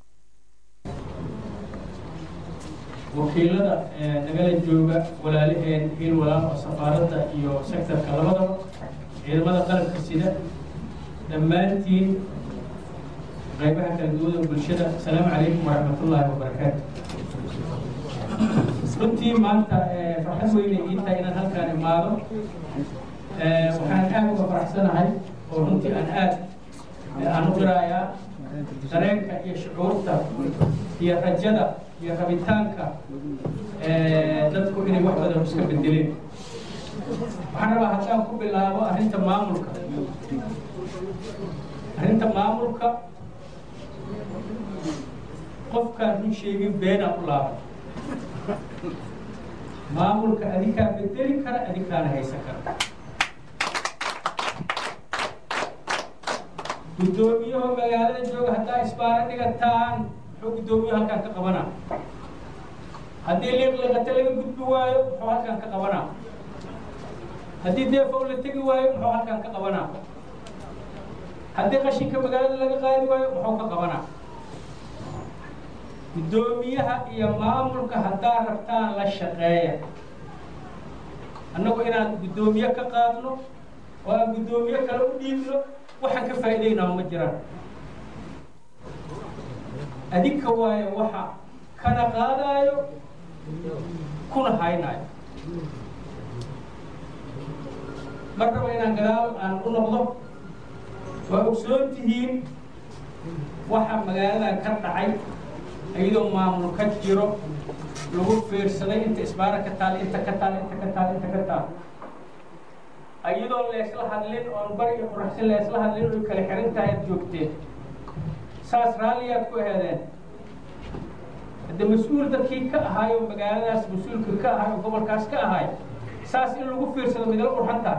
wakiilada nagala jooga walaalaheen hiil walaal oo safaaradda iyo sektarka labadaba ciidamada qalabka sida dhammaantiin qaybaha kala duwan ee bulshada asalaamu calaykum waraxmatullaahi wabarakaatu runtii maanta farxad weyne ii tahay inaan halkaan imaado waxaan aad uga faraxsanahay oo runtii aan aad aan u qirayaa dareenka iyo shucuurta iyo rajada iyo rabitaanka dadku inay wax badan iska bedeleen waxaan rabaa haddaan ku bilaabo arrinta maamulka arrinta maamulka qofkaan run sheegin beenaa u laaban maamulka adikaa bedeli kara adikaana haysan kara guddoomiyaho magaalada jooga haddaa isbaara dhigataan muxuu guddoomiyaho halkaan ka qabanaa haddii liiqliqata laga gudbi waayo muxuu halkaan ka qabanaa haddii deefow la tegi waayo muxuu halkaan ka qabanaa haddii qashinka magaalada laga qaadi waayo muxuu ka qabanaa guddoomiyaha iyo maamulka haddaa rabtaan la shaqeeya annagu inaan guddoomiye ka qaadno oo aan guddoomiye kale u dhiibno waxaan ka faa'iidaynaa ma jiraan adinka waayo waxa kana qaadaayo kuna haynaayo mar raba inaan gadaal aan u noqdo waa ogsoon tihiin waxa magaaladan ka dhacay iyadoo maamul ka jiro lagu fiirsaday inta isbaara ka taal inta ka taal inta ka taal inta ka taal iyadoo leesla hadlin oon bari iyo quraxsin leesla hadlin oy kala xiran tahay ad joogteen saas raalliyaad ku heedeen hadde mas-uul dadkii ka ahaay oo magaaladaas mas-uulka ka ahaay oo gobolkaas ka ahaay saas in lagu fiirsado midala qurxantaa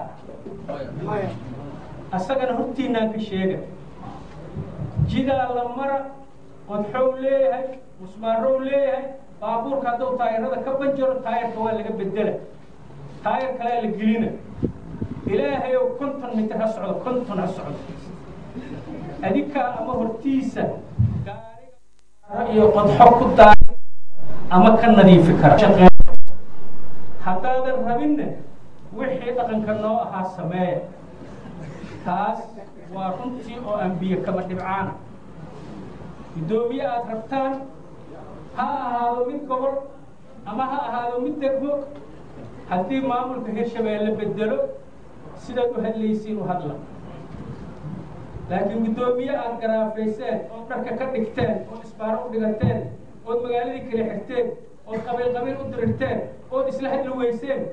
asagana hortiinaan ka sheega jidaa la mara qodxow leeyahay musmaarow leeyahay baabuurka hadduu taayirada ka banjaro taayirka waa laga bedela taayir kalea la gelina ilaahayow konton mitir ha socdo konton ha socdo adinkaa ama hortiisa gaariga iyo qodxo ku daaya ama ka nadiifi kara haddaadan rabinna wixii dhaqanka noo ahaa sameeya taas waa runtii oo aan biyo kama dhibcaana guddoomiye aada rabtaan ha ahaado mid gobol ama ha ahaado mid degmo haddii maamulka hirshabeelle bedelo sidaad u hadlaysiin u hadla laakiin guddoomiye aada garaafayseen ood dharka ka dhigteen ood isbaaro u dhigateen ood magaaladii kala xirteen ood qabiil qabiil u dirirteen ood isla hadli weyseen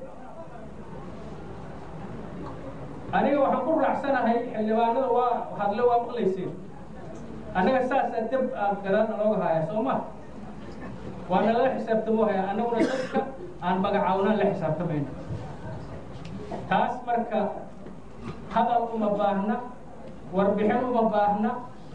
aniga waxaan ku raacsanahay xildhibaanada waa hadle waa maqlayseen annaga saasaa deb aan gadaana looga haya soo ma waa nalala xisaabtamo haya annaguna dadka aan magacawnaan la xisaabtamayno taas marka hadal uma baahna warbixin uma baahna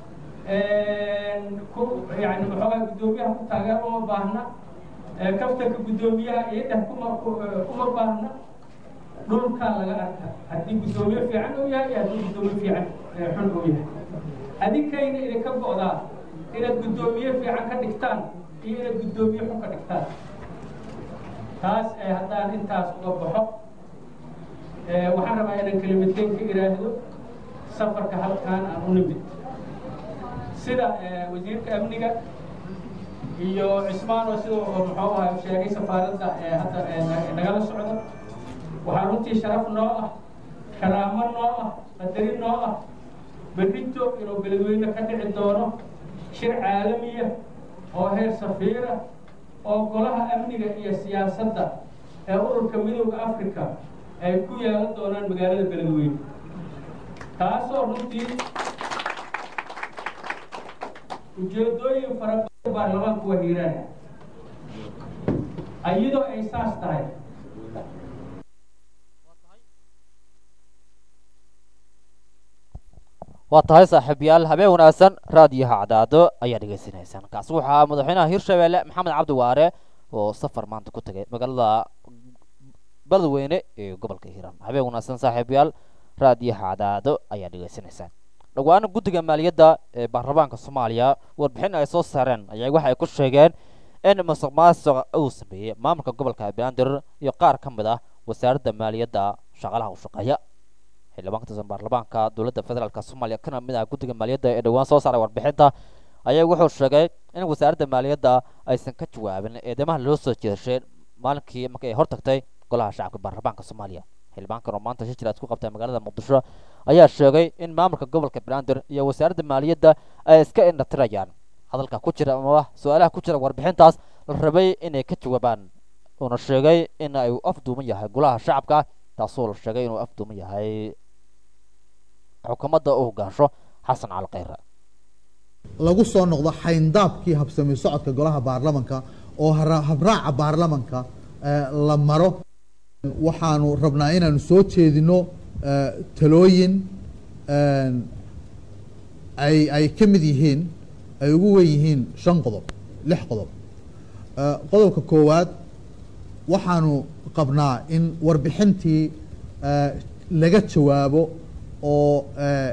ku yani maxoogaa guddoomiyaha ku taageer uma baahna kaftanka guddoomiyaha iyo dheh kuma uma baahna dhulkaa laga arka haddii guddoomiye fiican uu yahay iyo haddii guddoomiye fiican xun uu yahay adinkayna idinka go'daa inaad guddoomiye fiican ka dhigtaan iyo inaad guddoomiye xun ka dhigtaan taas haddaan intaas uga baxo waxaan rabaa inaan kelimadeen ka iraahdo safarka halkaan aan u nimid sida wasiirka amniga iyo cismaan oo sida muxuu ahaa sheegay safaaradda hadda nagala socda waxaa runtii sharaf noo ah karaamo noo ah qadarin noo ah berrito inuu beledweyne ka dhici doono shir caalamiya oo heer safiira oo golaha amniga iyo siyaasadda ee ururka midooda africa ay ku yeelan doonaan magaalada beledweyne taasoo runtii ujeedooyin fara badan baarlamaanku waa hiiraan iyadoo ay saas tahay waa tahay saaxiibayaal habeen wanaagsan raadiyaha cadaado ayaa dhegaysanaysaan kaasi waxaa madaxweynaha hirshabeelle maxamed cabdi waare oo safar maanta ku tagay magaalada beledweyne ee gobolka hiiraan habeen wanaagsan saaxiibayaal raadiyaha cadaado ayaa dhegaysanaysaan dhawaana guddiga maaliyadda ee baarlamaanka soomaaliya warbixin ay soo saareen ayaa waxa ay ku sheegeen in musuq maasuqa uu sameeyey maamulka gobolka banaadir iyo qaar ka mid ah wasaaradda maaliyadda shaqaalaha u shaqeeya xildhibaan ka tirsan baarlamaanka dowladda federaalk soomaaliya kana mid ah guddiga maaliyadda ee dhowaan soo saaray warbixinta ayaa wuxuu sheegay in wasaaradda maaliyadda aysan ka jawaabin eedamaha loo soo jeedashay maalinkii markii ay hortagtay golaha shacabka baarlamaanka soomaaliya xildhibaankan oo maanta shir jiraad ku qabtay magaalada muqdisho ayaa sheegay in maamulka gobolka banaadir iyo wasaaradda maaliyadda ay iska indhatirayaan hadalka ku jira amaba su-aalaha ku jira warbixintaas la rabay inay ka jawaabaan uuna sheegay in ay afduuman yahay golaha shacabka taasoo la sheegay inuu afduuman yahay xukuumadda u hogaansho xasan cali khayre lagu soo noqdo xayndaabkii habsami socodka golaha baarlamanka oo hara- habraaca baarlamanka eh, la maro waxaanu rabnaa inaanu soo jeedino eh, talooyin eh, ay ay ka mid yihiin ay ugu wen yihiin shan qodob lix qodob Eh, qodobka koowaad waxaanu qabnaa in warbixintii eh, laga jawaabo oo eh,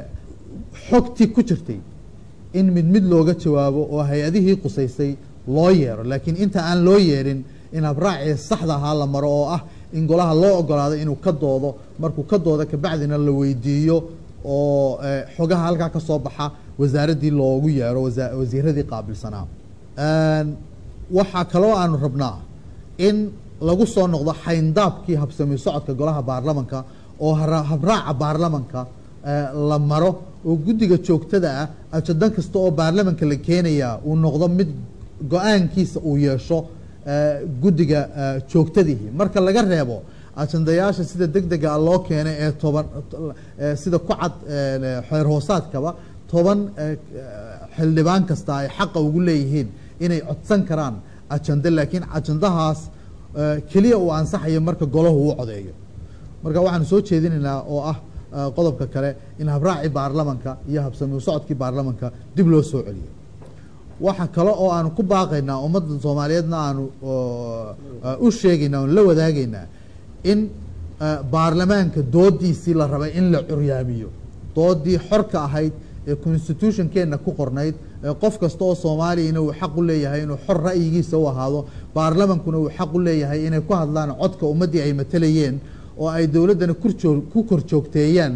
xogtii ku jirtay in mid mid looga jawaabo oo hay-adihii qusaysay loo yeero laakiin inta aan loo yeerin in habraacii saxda ahaa la maro oo ah in golaha loo ogolaado inuu ka doodo markuu ka doodo kabacdina la weydiiyo oo eh, xogaha halkaa ka soo baxa wasaaraddii loogu yeero wasa- wasiiradii qaabilsanaa Een, waxaa kaloo aanu rabnaa in lagu soo noqdo xayndaabkii habsami socodka golaha baarlamanka oo hara- habraaca baarlamanka eh, la maro oo guddiga joogtada ah ajadan kasta oo baarlamanka la keenayaa uu noqdo mid go-aankiisa uu yeesho eh, guddiga eh, joogtadihi marka laga reebo ajandayaasha sida deg dega loo keenay ee toban eh, sida ku cad eh, xeer hoosaadkaba toban eh, xildhibaan kasta ay xaqa ugu leeyihiin inay codsan karaan ajande laakiin ajandahaas eh, keliya uu ansaxayo marka golahu uu codeeyo marka waxaanu soo jeedinaynaa oo ah eh, qodobka kale in habraacii baarlamanka iyo habsami u socodkii baarlamanka dib loo soo celiyo waxa kale oo aanu ku baaqaynaa ummadda soomaaliyeedna aanu oo, eh, u sheegaynaa oon la wadaagaynaa in eh, baarlamaanka doodiisii la rabay in la curyaamiyo doodii xorka ahayd ee constitutionkeenna ku qornayd ee qof kasta oo soomaaliyana uu xaq u leeyahay inuu xor ra'yigiisa u ahaado baarlamankuna uu xaq u leeyahay inay ku hadlaan codka ummaddii ay matalayeen oo ay dowladdana kurjoo- ku kor joogteeyaan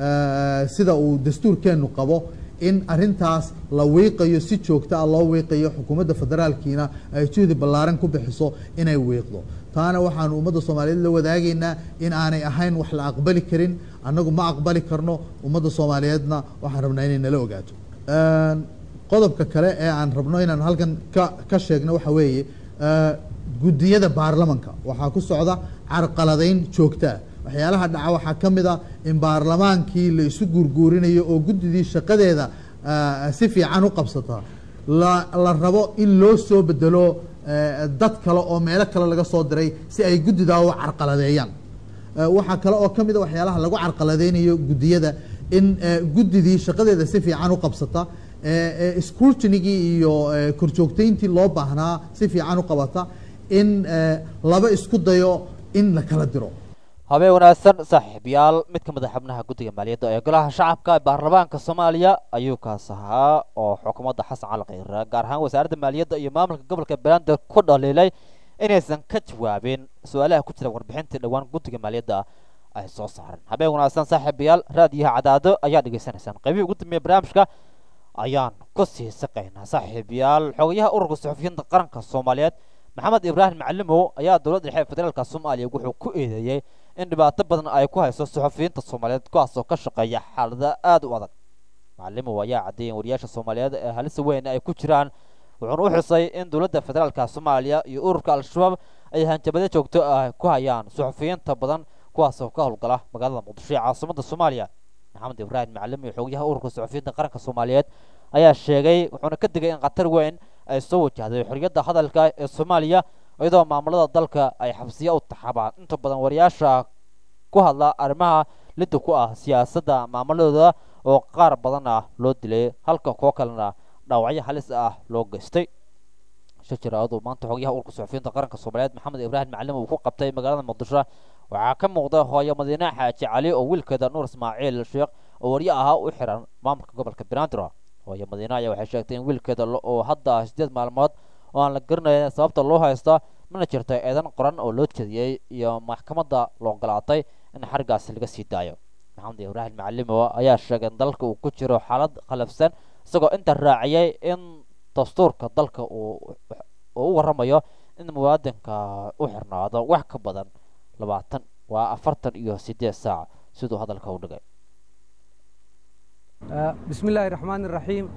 eh, sida uu dastuurkeennu qabo in arintaas la wiiqayo si joogto ah loo wiiqayo xukuumadda federaalkiina ay juhdi ballaaran ku bixiso inay wiiqdo taana waxaanu ummadda soomaaliyeed la wadaagaynaa in aanay ahayn wax la aqbali karin annagu ma aqbali karno ummadda soomaaliyeedna waxaan rabnaa inay nala ogaato Een, qodobka kale ee aan rabno inaan halkan ka ka sheegno waxa weeye eh, guddiyada baarlamanka waxaa ku socda carqaladayn joogtaa waxyaalaha dhaca waxaa ka mid a in baarlamaankii la isu guurguurinayo oo guddidii shaqadeeda eh, si fiican u qabsata la la rabo in loo soo bedelo eh, dad kale oo meelo kale laga soo diray si ay guddidaa u carqaladeeyaan Eh, waxaa kale oo ka mid a waxyaalaha lagu carqaladeynayo guddiyada in eh, guddidii shaqadeeda si fiican u qabsata eh, eh, scrutinigii iyo eh, korjoogteyntii loo baahnaa si fiican u qabata in eh, laba isku dayo in la kala diro habeen wanaagsan saaxiibayaal mid ka mid a xubnaha guddiga maaliyadda ee golaha shacabka ee baarlamaanka soomaaliya ayuu kaas ahaa oo xukuumadda xasan cali khayre gaar ahaan wasaaradda maaliyadda iyo maamulka gobolka beelander ku dhaliilay inaysan ka jawaabin su-aalaha ku jira warbixintii dhowaan guddiga maaliyadda ay soo saareen habeen wanaagsan saaxiibayaal raadiyaha cadaado ayaa dhegaysanaysaan qaybihii ugu dambeeya barnaamijka ayaan ku sii saqaynaa saaxiibayaal xogayaha ururka suxufiyiinta qaranka soomaaliyeed maxamed ibraahim macalimow ayaa dowladda dhexe ee federaalka soomaaliya wuxuu ku eedeeyey in dhibaato badan ay ku hayso suxufiyiinta soomaaliyeed kuwaasoo ka shaqeeya xaalada aada u adag macalimow ayaa caddeeyay in wariyaasha soomaaliyeed ee halisa weyn ay ku jiraan wuxuuna u xusay in dowladda federaalka soomaaliya iyo ururka al-shabaab ay hanjabado joogto ah ku hayaan suxufiyiinta badan kuwaasoo ka howlgala magaalada muqdisho ee caasimada soomaaliya maxamed ibraahim macalin iyo xogayaha ururka suxufiyiinta qaranka soomaaliyeed ayaa sheegay wuxuuna ka digay in khatar weyn ay soo wajahday xorriyadda hadalka ee soomaaliya iyadoo maamulada dalka ay xabsiya u taxabaan inta badan wariyaasha ku hadla arrimaha lidda ku ah siyaasadda maamuladooda oo qaar badan ah loo dilay halka kuwo kalena dhaawacyo halis ah loo geystay shajaraadu maanta xogayaha ururka suxufiyiinta qaranka soomaaliyeed maxamed ibraahim macalin uu ku qabtay magaalada muqdisho waxaa ka muuqda hooyo madiine xaaji cali oo wiilkeeda nuur ismaaciil sheekh oo waryo ahaa u xiran maamulka gobolka banaadir hooyo madiine ayaa waxay sheegtay in wiilkeeda oo hadda sideed maalmood oo aan la garanayn sababta loo haysto mana jirto eedan qoran oo loo jeediyey iyo maxkamadda loo ogolaatay in xarigaasi laga sii daayo maxamed ibraahim macalimo ayaa sheegay in dalka uu ku jiro xaalad khalafsan isagoo inta raaciyay in dastuurka dalka uu uu u waramayo in muwaadinka u xirnaado wax ka badan labaatan waa afartan iyo sideed saac siduu hadalka u dhigay bismi illaahi raxmaan iraxiim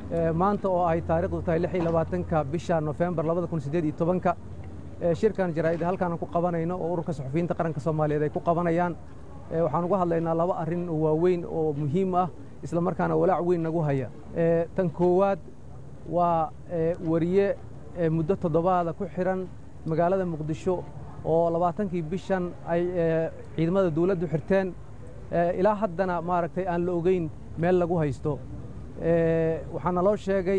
maanta oo ay taariikhdu tahay lix iyo labaatanka bisha nofembar labada kun siddeed iyo tobanka shirkan jaraa'id halkaan ku qabanayno oo ururka suxufiyiinta qaranka soomaaliyeed ay ku qabanayaan waxaan uga hadlaynaa laba arrin oo waaweyn oo muhiim ah isla markaana walaac weyn nagu haya tan koowaad waa wariye muddo toddobaada ku xihan magaalada muqdisho oo labaatankii bishan ay ciidamada dawladdu xirteen ilaa haddana maaragtay aan la ogeyn meel lagu haysto waxaana loo sheegay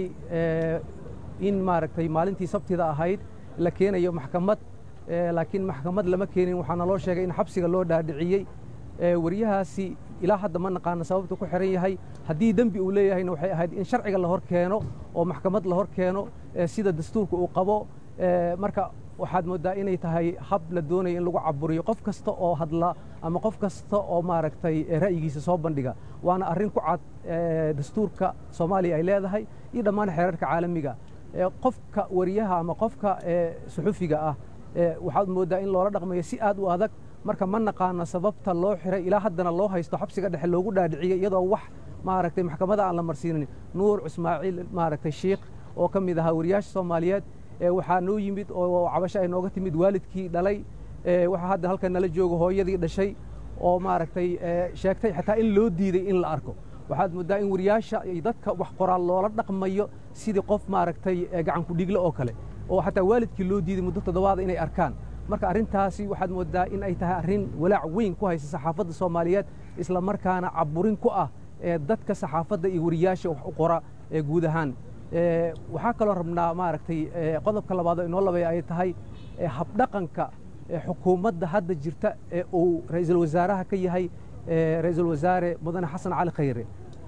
in maaragtay maalintii sabtida ahayd la keenayo maxkamad laakiin maxkamad lama keenin waxaana loo sheegay in xabsiga loo dhaadhiciyey wariyahaasi ilaa hadda ma naqaano sababtu ku xihan yahay haddii dembi uu leeyahayna waxay ahayd in sharciga la hor keeno oo maxkamad la hor keeno sida dastuurka uu qabo marka waxaad mooddaa inay tahay hab la doonayo in lagu caburiyo qof kasta oo hadla ama qof kasta oo maaragtay ra'yigiisa soo bandhiga waana arrin ku cad dastuurka soomaaliya ay leedahay iyo dhammaan xeerarka caalamiga qofka wariyaha ama qofka suxufiga ah waxaad mooddaa in loola dhaqmayo si aad u adag marka ma naqaano sababta loo xiray ilaa haddana loo haysto xabsiga dhexe loogu dhaadhiciyey iyadoo wax maaragtay maxkamada aan la marsiinin nuur ismaaciil maaragtay shiikh oo ka mid ahaa wariyaasha soomaaliyeed waxaa noo yimid oo cabasho ay nooga timid waalidkii dhalay waxaa hadda halkan nala jooga hooyadii dhashay oo maaragtay sheegtay xataa in loo diiday in la arko waxaad mooddaa in wariyaasha dadka wax qoraal loola dhaqmayo sidii qof maaragtay gacanku dhiigle oo kale oo xataa waalidkii loo diiday muddo toddobaada inay arkaan marka arrintaasi waxaad mooddaa in ay tahay arrin walaac weyn ku haysa saxaafadda soomaaliyeed isla markaana caburin ku ah dadka saxaafadda iyo wariyaasha wax u qora guud ahaan waxaa kaloo rabnaa maaragtay qodobka labaad oo inoo labaya ay tahay habdhaqanka xukuumadda hadda jirta ee uu ra'iisul wasaaraha ka yahay ra'iisul wasaare mudane xasan cali khayre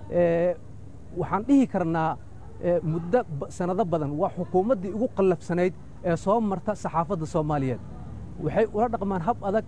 waxaan dhihi karnaa muddo sanado badan waa xukuumaddii ugu qallafsanayd ee soo marta saxaafadda soomaaliyeed waxay ula dhaqmaan hab adag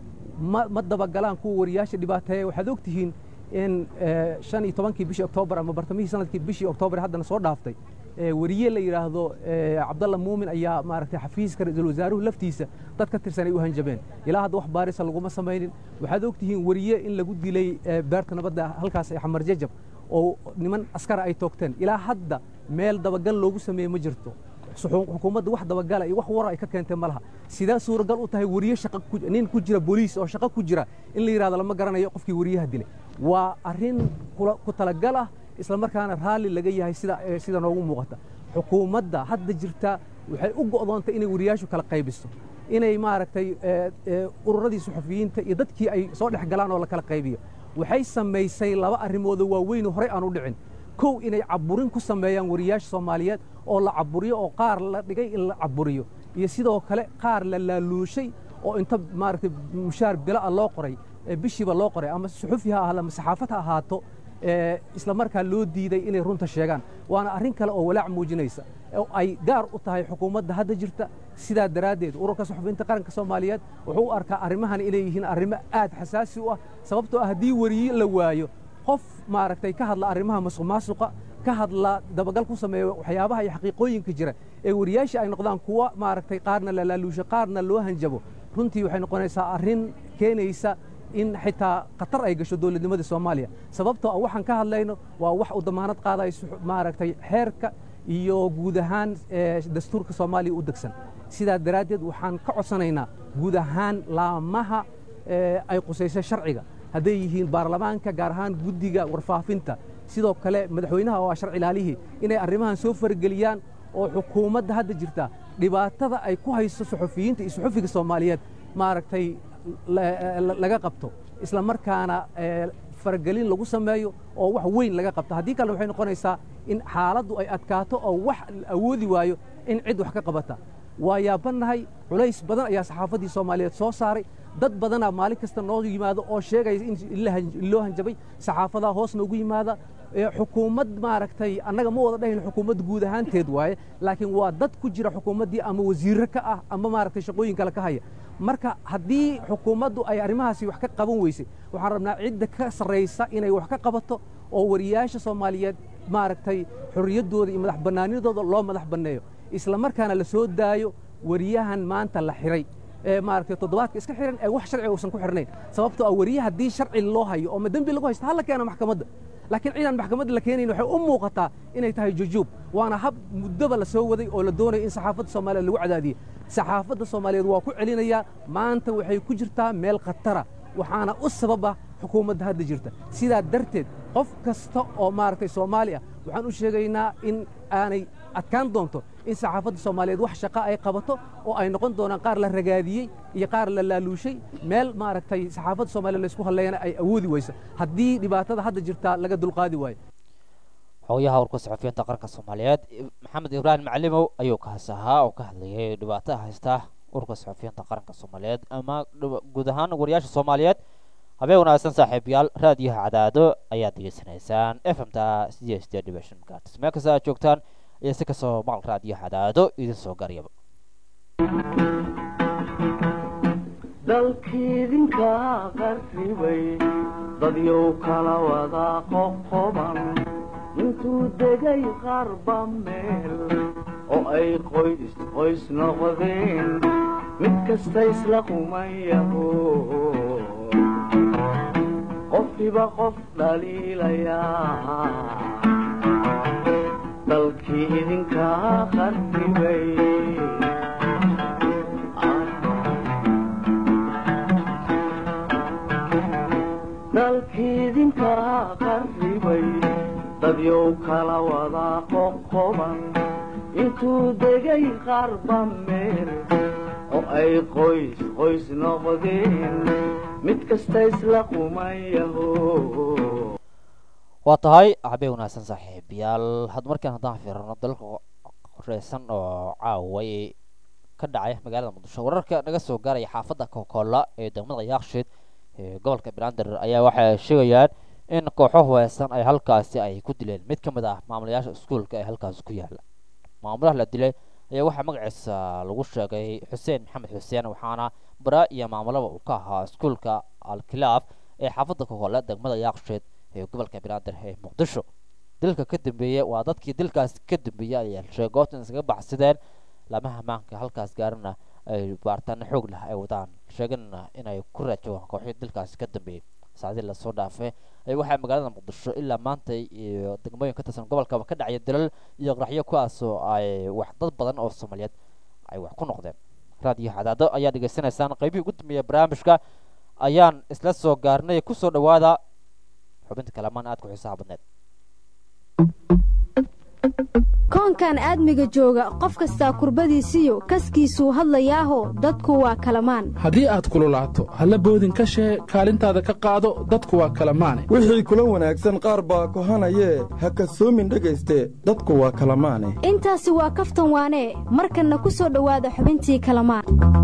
ma dabagalaan kuwa wariyaasha dhibaateeya waxaad og tihiin in shan iyo tobankii bishii oktoobar ama bartamihii sanadkii bishii oktoobar haddana soo dhaaftay wariye la yidhaahdo cabdalla muumin ayaa maaragtay xafiiska ra-iisul wasaaruhu laftiisa dad ka tirsan ay u hanjabeen ilaa hadda wax baarisa laguma samaynin waxaad og tihiin wariye in lagu dilay beerta nabadda halkaas ee xamar jajab oo niman askara ay toogteen ilaa hadda meel dabagal loogu sameeye ma jirto xukuumadda wax dabagala iyo wax wara ay ka keentay ma laha sidee suuragal u tahay wariye shaqa nin ku jira booliis oo shaqo ku jira in la yidhahdo lama garanayo qofkii wariyaha dilay waa arrin ku talagal ah isla markaana raalli laga yahay sida sida noogu muuqata xukuumadda hadda jirta waxay u go'doontay inay wariyaashu kala qaybiso inay maaragtay ururadii suxufiyiinta iyo dadkii ay soo dhex galaan oo la kala qaybiyo waxay samaysay laba arrimoodoo waaweyn horey aan u dhicin kow inay caburin ku sameeyaan wariyaasha soomaaliyeed oo la caburiyo oo qaar la dhigay in la caburiyo iyo sidoo kale qaar la laaluushay oo inta maaragtay mushaar bila ah loo qoray bishiiba loo qoray ama suxufi ha ahaado ama saxaafad ha ahaato isla markaa loo diiday inay runta sheegaan waana arrin kale oo walaac muujinaysa oo ay gaar u tahay xukuumadda hadda jirta sidaa daraaddeed ururka suxufiyiinta qaranka soomaaliyeed wuxuu u arkaa arrimahan inay yihiin arrimo aad xasaasi u ah sababtoo ah haddii wariye la waayo qof maaragtay ka hadla arrimaha masuq maasuqa ka hadla dabagal ku sameeya waxyaabaha iyo xaqiiqooyinka jira ee wariyaasha ay noqdaan kuwa maaragtay qaarna la laaluusho qaarna loo hanjabo runtii waxay noqonaysaa arrin keenaysa in xitaa khatar ay gasho dowladnimada soomaaliya sababtoo ah waxaan ka hadlayno waa wax uu damaanad qaadayo maaragtay xeerka iyo guud ahaan dastuurka soomaaliya u degsan sidaa daraaddeed waxaan ka codsanaynaa guud ahaan laamaha ay qusaysa sharciga hadday yihiin baarlamaanka gaar ahaan guddiga warfaafinta sidoo kale madaxweynaha oo ah sharci ilaalihii inay arrimahan soo farageliyaan oo xukuumadda hadda jirta dhibaatada ay ku hayso suxufiyiinta iyo suxufiga soomaaliyeed maaragtay laga qabto isla markaana faragelin lagu sameeyo oo wax weyn laga qabto haddii kalena waxay noqonaysaa in xaaladdu ay adkaato oo wax la awoodi waayo in cid wax ka qabata waa yaabannahay culays badan ayaa saxaafaddii soomaaliyeed soo saaray dad badanaa maalin kasta noo yimaado oo sheegaya in loo hanjabay saxaafadaha hoos noogu yimaada xukuumad maaragtay annaga ma wada dhahayn xukuumad guud ahaanteed waaye laakiin waa dad ku jira xukuumaddii ama wasiirro ka ah ama maaragtay shaqooyin kale ka haya marka haddii xukuumaddu ay arrimahaasi wax ka qaban weysay waxaan rabnaa cidda ka sarraysa inay wax ka qabato oo wariyaasha soomaaliyeed maaragtay xorriyaddooda iyo madax bannaanidooda loo madax banneeyo isla markaana la soo daayo wariyahan maanta la xiray ee maaragtay toddobaadka iska xiran ee wax sharciga uusan ku xirnayn sababtoo ah wariye haddii sharci loo hayo oo ma dembi lagu haysto hala keena maxkamadda laakiin ciidan maxkamad la keenayn waxay u muuqataa inay tahay jujuub waana hab muddoba la soo waday oo la doonayo in saxaafadda soomaaliyeed lagu cadaadiyo saxaafadda soomaaliyeed waa ku celinayaa maanta waxay ku jirtaa meel khatara waxaana u sababa xukuumadda hadda jirta sidaa darteed qof kasta oo maaragtay soomaali ah waxaan u sheegaynaa in aanay adkaan doonto in saxaafadda soomaaliyeed wax shaqa ay qabato oo ay noqon doonaan qaar la ragaadiyey iyo qaar la laaluushay meel maaragtay saxaafadda soomaaliyeed laysku hadleeyana ay awoodi weyso haddii dhibaatada hadda jirtaa laga dulqaadi waayo xogayaha warka saxufiyiinta qaranka soomaaliyeed maxamed ibraahim macalimow ayuu kaas ahaa oo ka hadlayay dhibaatada haysta urka saxufiyiinta qaranka soomaaliyeed ama guud ahaan wariyaasha soomaaliyeed habeen wanaagsan saaxiibayaal raadiyaha cadaado ayaad degeysanaysaan f m ta sideed sideed dhibic shan megahertz meel kasta aad joogtaan iyo si kastoo maqal raadiyaha cadaado idin soo garyaba dalkiidinka qarribay dadyow kala wada qoqoban intuu degay qarba meel oo ay qoys qoys noqdeen mid kasta isla qumayaho qofkiba qof dhaliilayaa dalkii idinkaa qarribay dalkii idinkaa qarribay dadyow kala wada qoqoban intuu degay qarba meel oo ay qoys qoys noqdeen mid kasta isla qumayaho waa tahay habeen wanaagsan saaxiibayaal had markaan haddaan fiirano dalka qoreysan oo caaway ka dhacay magaalada muqdisho wararka naga soo gaaraya xaafadda kookoola ee degmada yaakshiid ee gobolka brander ayaa waxay sheegayaan in kooxo huweysan ay halkaasi ay ku dileen mid ka mid ah maamulayaasha iskuulka ee halkaasi ku yaala maamulaha la dilay ayaa waxaa magaciisa lagu sheegay xuseen maxamed xuseen waxaana bara iyo maamulaba uu ka ahaa iskuulka alkilaaf ee xaafadda kookoola degmada yaakshiid ee gobolka brander ee muqdisho dilka ka dambeeyey waa dadkii dilkaas ka dambeeyey ayaa sheegay goobtan iskaga baxsadeen laamaha maanka halkaas gaarana ay baaritaano xoog leh ay wadaan sheegana inay ku raajoogaan kooxii dilkaasi ka dambeeyey saacadii lasoo dhaafay ay waxaa magaalada muqdisho ilaa maanta iyo degmooyin ka tirsan gobolkaba ka dhacaya dalal iyo qaraxyo kuwaasoo ay wax dad badan oo soomaaliyeed ay wax ku noqdeen raadiyo cadaado ayaa dhegaysanaysaan qaybihii ugu dambeeya barnaamijka ayaan isla soo gaarnay kusoo dhawaada xubinta kalamaan aad ku xiisaha badneed koonkan aadmiga jooga qof kastaa kurbadiisiyo kaskiisuu hadlayaaho dadku waa kalamaan haddii aad kululaato halla boodin ka shee kaalintaada ka qaado dadku waa kalamaane wixii kula wanaagsan qaar baa kohanayee ha kasoomin dhegayste dadku waa kalamaane intaasi waa kaftan waanee markanna ku soo dhowaada xubintii kalamaan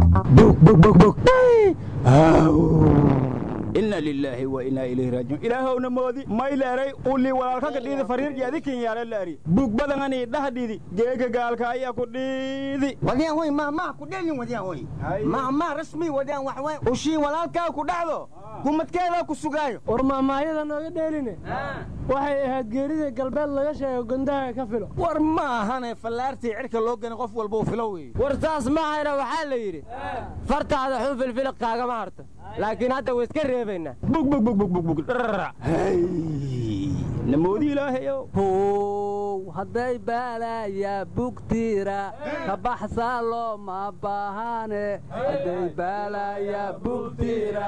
inna lilaahi wa innaa ilayhi raajicuun ilaahowna moodi mayleeray ulli walaalkaka dhiidi fariirji adikin yaala laari bug badangani dhahdhidi geega gaalka ayaa ku dhiidi wadiyaan wey mahmaha ku dhelin wadiyaan wey mahmaha rasmi wadiyaan wax wey ushii walaalkaa ku dhacdo gumadkeedaa ku sugaayo war mahmaayada nooga dheeline waxay ahayd geerida galbeed laga sheego gondaha ka filo war ma ahane fallaartii cirka loo gani qof walba u filo wey war taas mahayna waxaa la yidhi fartaada xun filfiliq kaagama harto laakiin hadda way iska reebaynaa namoodi ilaahayo how hadday baalaya bugtiira ka baxsaa looma baahane hadday baalaya bugtiira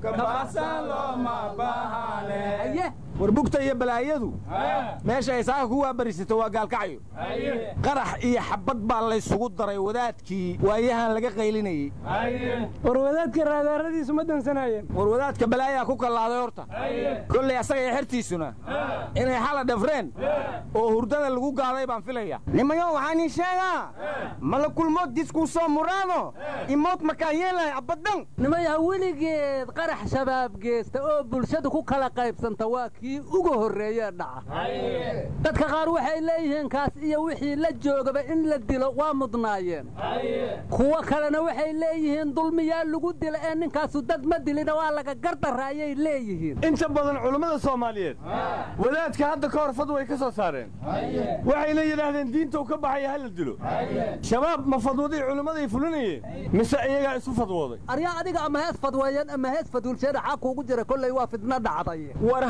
war bugta iyo balaayadu meesha ay saaka ku waabarisato waa gaalkacyo qarax iyo xabad baa laysugu daray wadaadkii waayahan laga qaylinayey war wadaadka raadaaradiisu ma dansanayeen war wadaadka balaayaa ku kallaaday horta kollay asaga iyo xertiisuna inay xala dhafreen oo hurdada lagu gaaday baan filaya nimayo waxaan ii sheegaa mala kulmood diskuu soo muraado imood makaa yeelahay abaddan nimaya weligeed qarax shabaab geesta oo bulshadu ku kala qaybsanta waa kii ugu horreeye dhaca dadka qaar waxay leeyihiin kaas iyo wixii la joogaba in la dilo waa mudnaayeen kuwo kalena waxay leeyihiin dulmiyaa lagu dila ee ninkaasu dad ma dilina waa laga gardarra ayay leeyihiin inta badan culummada soomaaliyeed wadaadka hadda ka hor fadway ka soo saareen waxayna yidhaahdeen diinta uu ka baxaya ha la dilo shabaab ma fadwaday culimmaday fulinayeen mise iyagaa isu fadwooday aryaa adiga ama hees fadweeyeen ama hees fadulsheena xaa kuugu jira kolley waa fidna dhacday war haan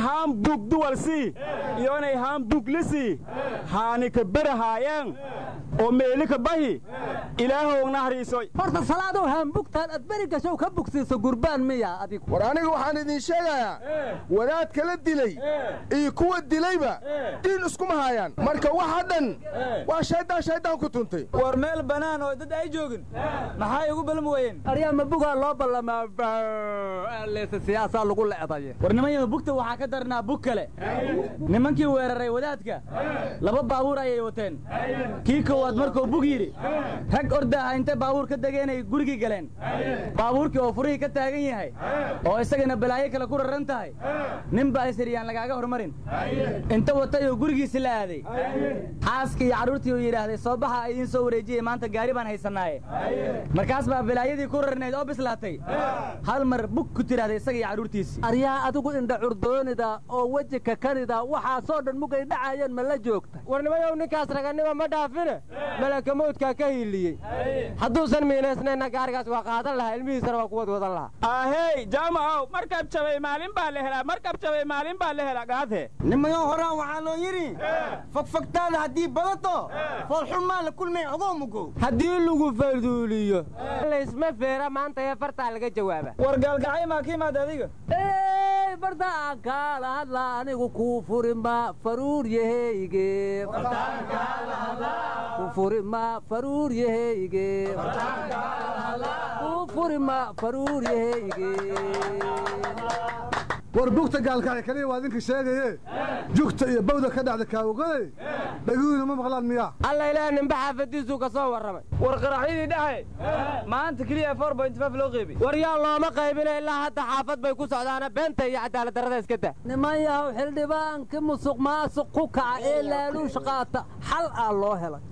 bug duwalsii iyo inay haan buglisi haani ka berahaayeen oo meeli ka bahi ilaahow nahriisoy horta salaadow haambugtaan aad beri gashow ka bugsiiso gurbaan miya adigu war aniga waxaan idiin sheegayaa wadaadka la dilay iyo kuwa dilayba diin iskuma haayaan marka waxa dhan waa shayddaan shayddaan ku tuntay war meel bannaan oo dad ay joogin maxay ugu balmi weyeen aryaa ma bugaa loo ballamaa leese siyaasaa lagu leedaye war nimanyaha bugta waxaa ka darnaa bug kale nimankii weeraray wadaadka laba baabuur ayay wateen kii koowaad markuu bug yidhi rag ordaaha intay baabuur ka degeenay gurigii galeen baabuurkii oo furihii ka taagan yahay oo isagana balaayo kale ku raran tahay nin baa isiriyaan lagaaga hormarin inta watay oo gurigiisi la aaday xaaskii iyo carruurtii uu yidhaahday soo baxa idiin soo wareejiyey maanta gaari baan haysanaaye markaas baa balaayadii ku rarnayd oo bislaatay hal mar bug ku tidhahday isaga iyo carruurtiisii aryaa adigu indha curdoonida oo weji kakanida waxaasoo dhan mugay dhacayeen ma la joogta warnimayow ninkaas raganima ma dhaafine malaka mawdkaa ka hiiliyey hadduusan miinaysnayna gaarigaas waa qaadan lahaa ilmihiisana waa kuwad wadan lahaa ahey jaamacow markab jabay maalin baa la helaa markab jabay maalin baa la helaa gaadhe nimayo horaan waxaa loo yidhi fogfogtaada haddii badato foolxun maa la kulmay ogoo mugow haddii lagu farduuliyo laysma feera maanta ee fartaa laga jawaaba war gaalgacay maa ka imaada adiga ey barda aan kaala hadla anigu kuu furinma faruur yaheyge ku furima faruur yaheyge ku furima faruur yaheyge war bugta gaalkacay kaliya waa idinka sheegaye jugta iyo bawda ka dhacda kaawogade dhaguhina ma maqlaan miyaa alla ilaah ninba xaafadiisuu ka soo warramay war qaraxyadii dhaxe maanta keliya four point five loo qeybi war yaa looma qaybina ilaa hadda xaafad bay ku socdaana beenta iyo cadaalad darrada iska dah niman yahow xildhibaankii musuq maasuq ku kaca ee laaluush qaata xal aa loo helay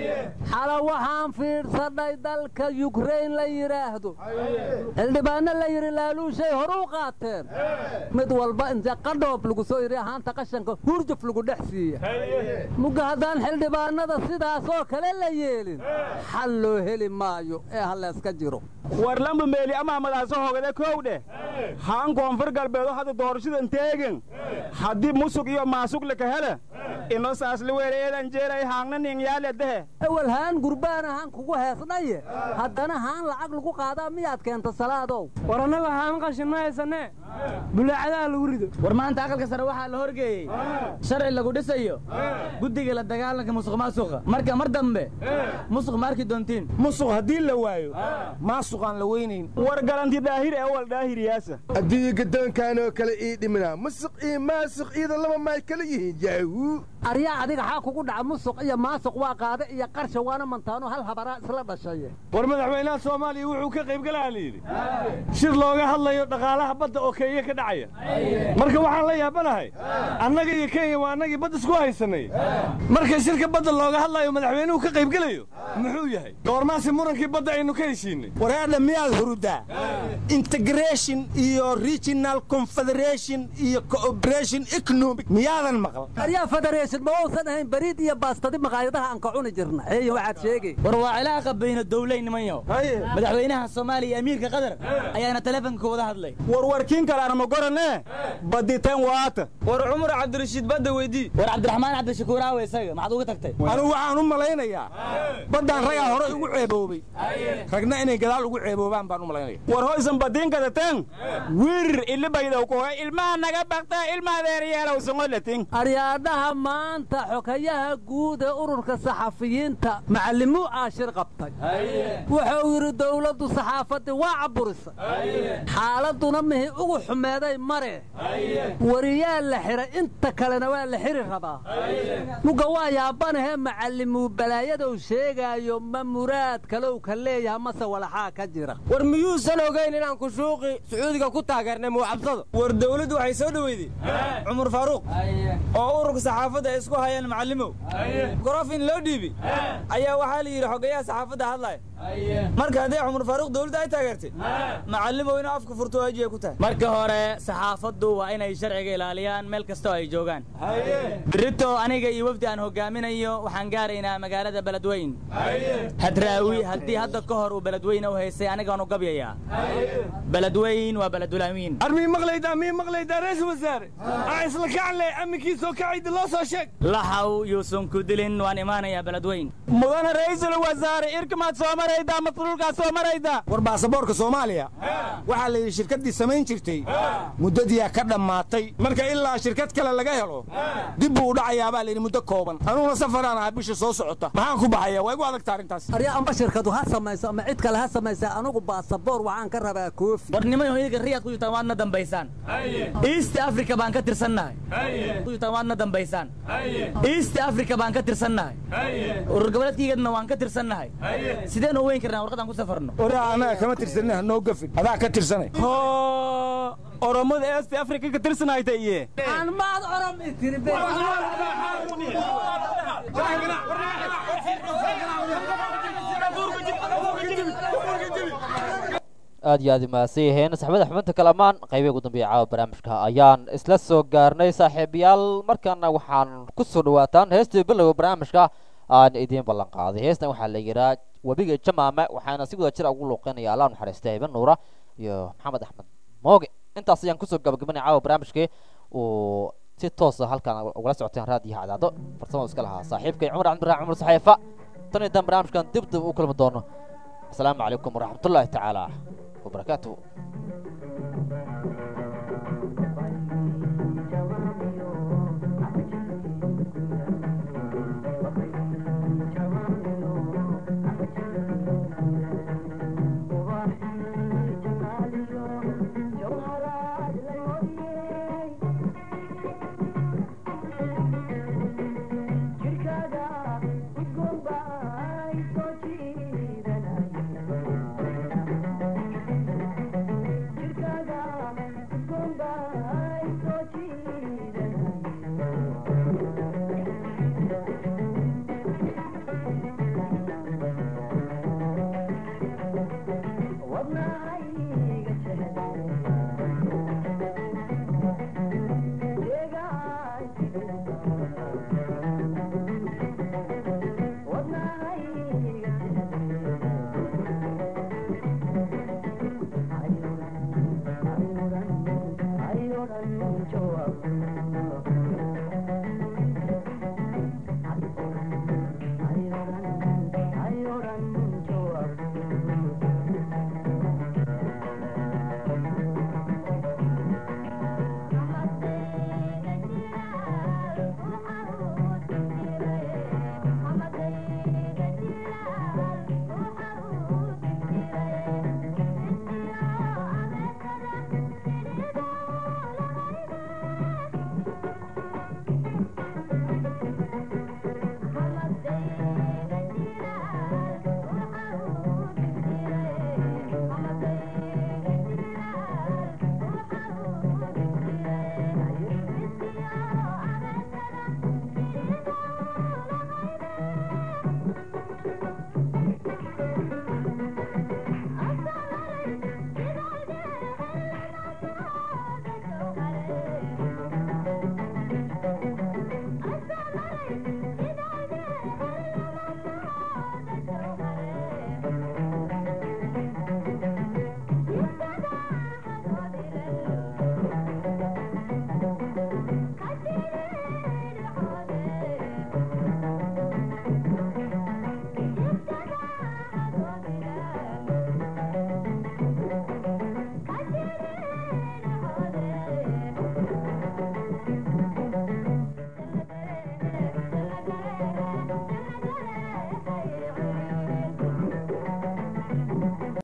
xala waxaan fiidhsannay dalka yukrain la yidhaahdo xildhibaanno la yidhi laaluushay horuu qaateen mid walba inta qadhoob lagu soo yidhi ahaanta qashanka hurjuf lagu dhex siiya mugga haddaan xildhibaannada sidaasoo kale la yeelin xal loo heli maayo ee ha layska jiro war lamba meeli amaa madaaso hogade kow dheh haan koonfur galbeedo hadda doorashadan teegen haddii musug iyo maasug laka hele ino saasli weeleedan jeeray haangna ningyaale dehe ewel haan gurbaan ahaan kugu heesnaye haddana haan lacag lagu qaadaa miyaad keenta salaadow war annaga haan qashin ma haysanee bulaacadaha lagu rido war maanta aqalka sare waxaa la horgeeyey sharci lagu dhisayo guddiga la dagaalanka musuq maasuqa marka mar dambe musuq ma arki doontiin musuq haddii la waayo maasuqaan la weynayn war galanti daahir ee wal daahiriyaasa haddii gadoonkaanoo kale ii dhiminaa musuq iyo maasuq iyada laba maay kala yihiin yaahu aryaa adiga xaa kugu dhaca musuq iyo maasuq waa qaade iyo qarsha waana mantaano hal habaraa isla dhashaye war madaxweynaha soomaaliya wuxuu ka qaybgalaha la yidhi shir looga hadlayo dhaqaalaha badda oo kenya ka dhacaya marka waxaan la yaabanahay annaga iyo kenya waa annagii badda isku haysanay marka shirka badda looga hadlayo madaxweynuhu ka qaybgelayo muxuu yahay goormaasi murankii badda aynu ka heshiinay wareedha miyaad hurudaa integration iyo regional confederation iyo cooperation economic miyaadan maqal aryaa federation ma uusan ahayn bariid iyo baastadi maqaayadaha aan ka cuni jirna eey waxaad sheegay war waa cilaaqa bayna dowlayn nimanyo madaxweynaha soomaaliya iyo amiirka qatar ayaana teleefonka wada hadlay war warkiin kalaana ma gorane baditeen waata war cumar cabdirashiid badda weydii war cabdiraxmaan cabdishakuur aawe isaga maxaad uga tagtay anigu waxaan u malaynayaa baddaan ragaa hore ugu ceeboobay ragna inay gadaal ugu ceeboobaan baan u malaynaya war hoysan badiin kadateen wirir ilibaydow kohe ilmaha naga bakta ilma adeeryeelow songolatin aryaadhaha maanta xokayaha guud ee ururka saxafiyiinta macallimuu aashir qabtay wuxuu yidhi dowladdu saxaafaddii waa caburisay xaaladduna mihi ugu xumeeday mare wariyaa la xidhay inta kalena waa la xiri rabaa mugga waa yaabanahee macallimuu balaayadow sheegaayo ma muraad kalow ka leeyaha mase walaxaa ka jira war miyuusan ogayn inaan kushuuqi sacuudiga ku taageernay muwacabsado war dawladdu waxay soo dhoweyday cumar faaruuq oo ururka saxaafadda saxaafadda ay isku hayaan macallimow gorofin loo dhiibi ayaa waxaa la yidhi xogayaha saxaafadda hadlaya marka haddii cumar faaruq dowladda ay taageertay macallimow inuu afka furto waajibay ku tahay marka hore saxaafaddu waa inay sharciga ilaaliyaan meel kastoo ay joogaan berito aniga iyo wafdi aan hogaaminayo waxaan gaaraynaa magaalada beledweyn hadraawi haddii hadda ka hor uu beledweyne u haystay anigaanu gabyayaa beledweyn waa beledulamiin armii maqlaydaa mii maqlaydaa ra-iisul wasaare aa isla kacanle amminkiisoo kacayda loo soo sheeg laxaw yuusan ku dilin waan imaanayaa beledweyn mudane ra'iisul wasaare irkamaad soo maraydaa masluulkaad soo maraydaa war baasaboorka soomaaliya waxaa la yidhi shirkaddii samayn jirtay muddadiyaa ka dhammaatay marka ilaa shirkad kale laga helo dib buu u dhacayaa baa layidhi muddo kooban anuuna safaraan ahaa bisha soo socota maxaan ku baxaya waa igu adagta arrintaas arya amba shirkadu ha samayso ama cid kale ha samaysa anigu baasaboor waxaan ka rabaa koofi war nimayo iyaga riyaad ku jirtaan waadna dambaysaan east africa baan ka tirsannahay ku jirtaan waadna dambaysaan east africa baan ka tirsannahay urur goboleedkaygadna waan ka tirsannahay sideen u weyn karnaa warqadaan ku safarno oraa annaga kama tirsanina hanoo gafin adaa ka tirsanay oromada east africa ka tirsanayta iye aan maad orom itiri aad iyo aad umahadsan yihiin saxbada xubinta kalamaan qaybihi ugu dambeeya caawa barnaamijka ayaan isla soo gaarnay saaxiibayaal markaana waxaan ku soo dhawaataan heestii bilowga barnaamijka aan idiin ballan qaaday heestan waxaa la yidhaha webiga jamaame waxaana si wada jir ugu luuqeynaya allah naxariista iban nuura iyo maxamed axmed mooge intaas ayaan kusoo gabagabanaya caawa barnaamijkii uu si toosa halkaan ugala socoteen raadiyaha cadaado farsamada iska lahaa saaxiibkay cumar cabdiraac cumar saxeefa tan iyo dan barnaamijkan dib dib u kulmi doono asalaamu calaykum waraxmatullaahi tacaala وبركاته جوهرات العيون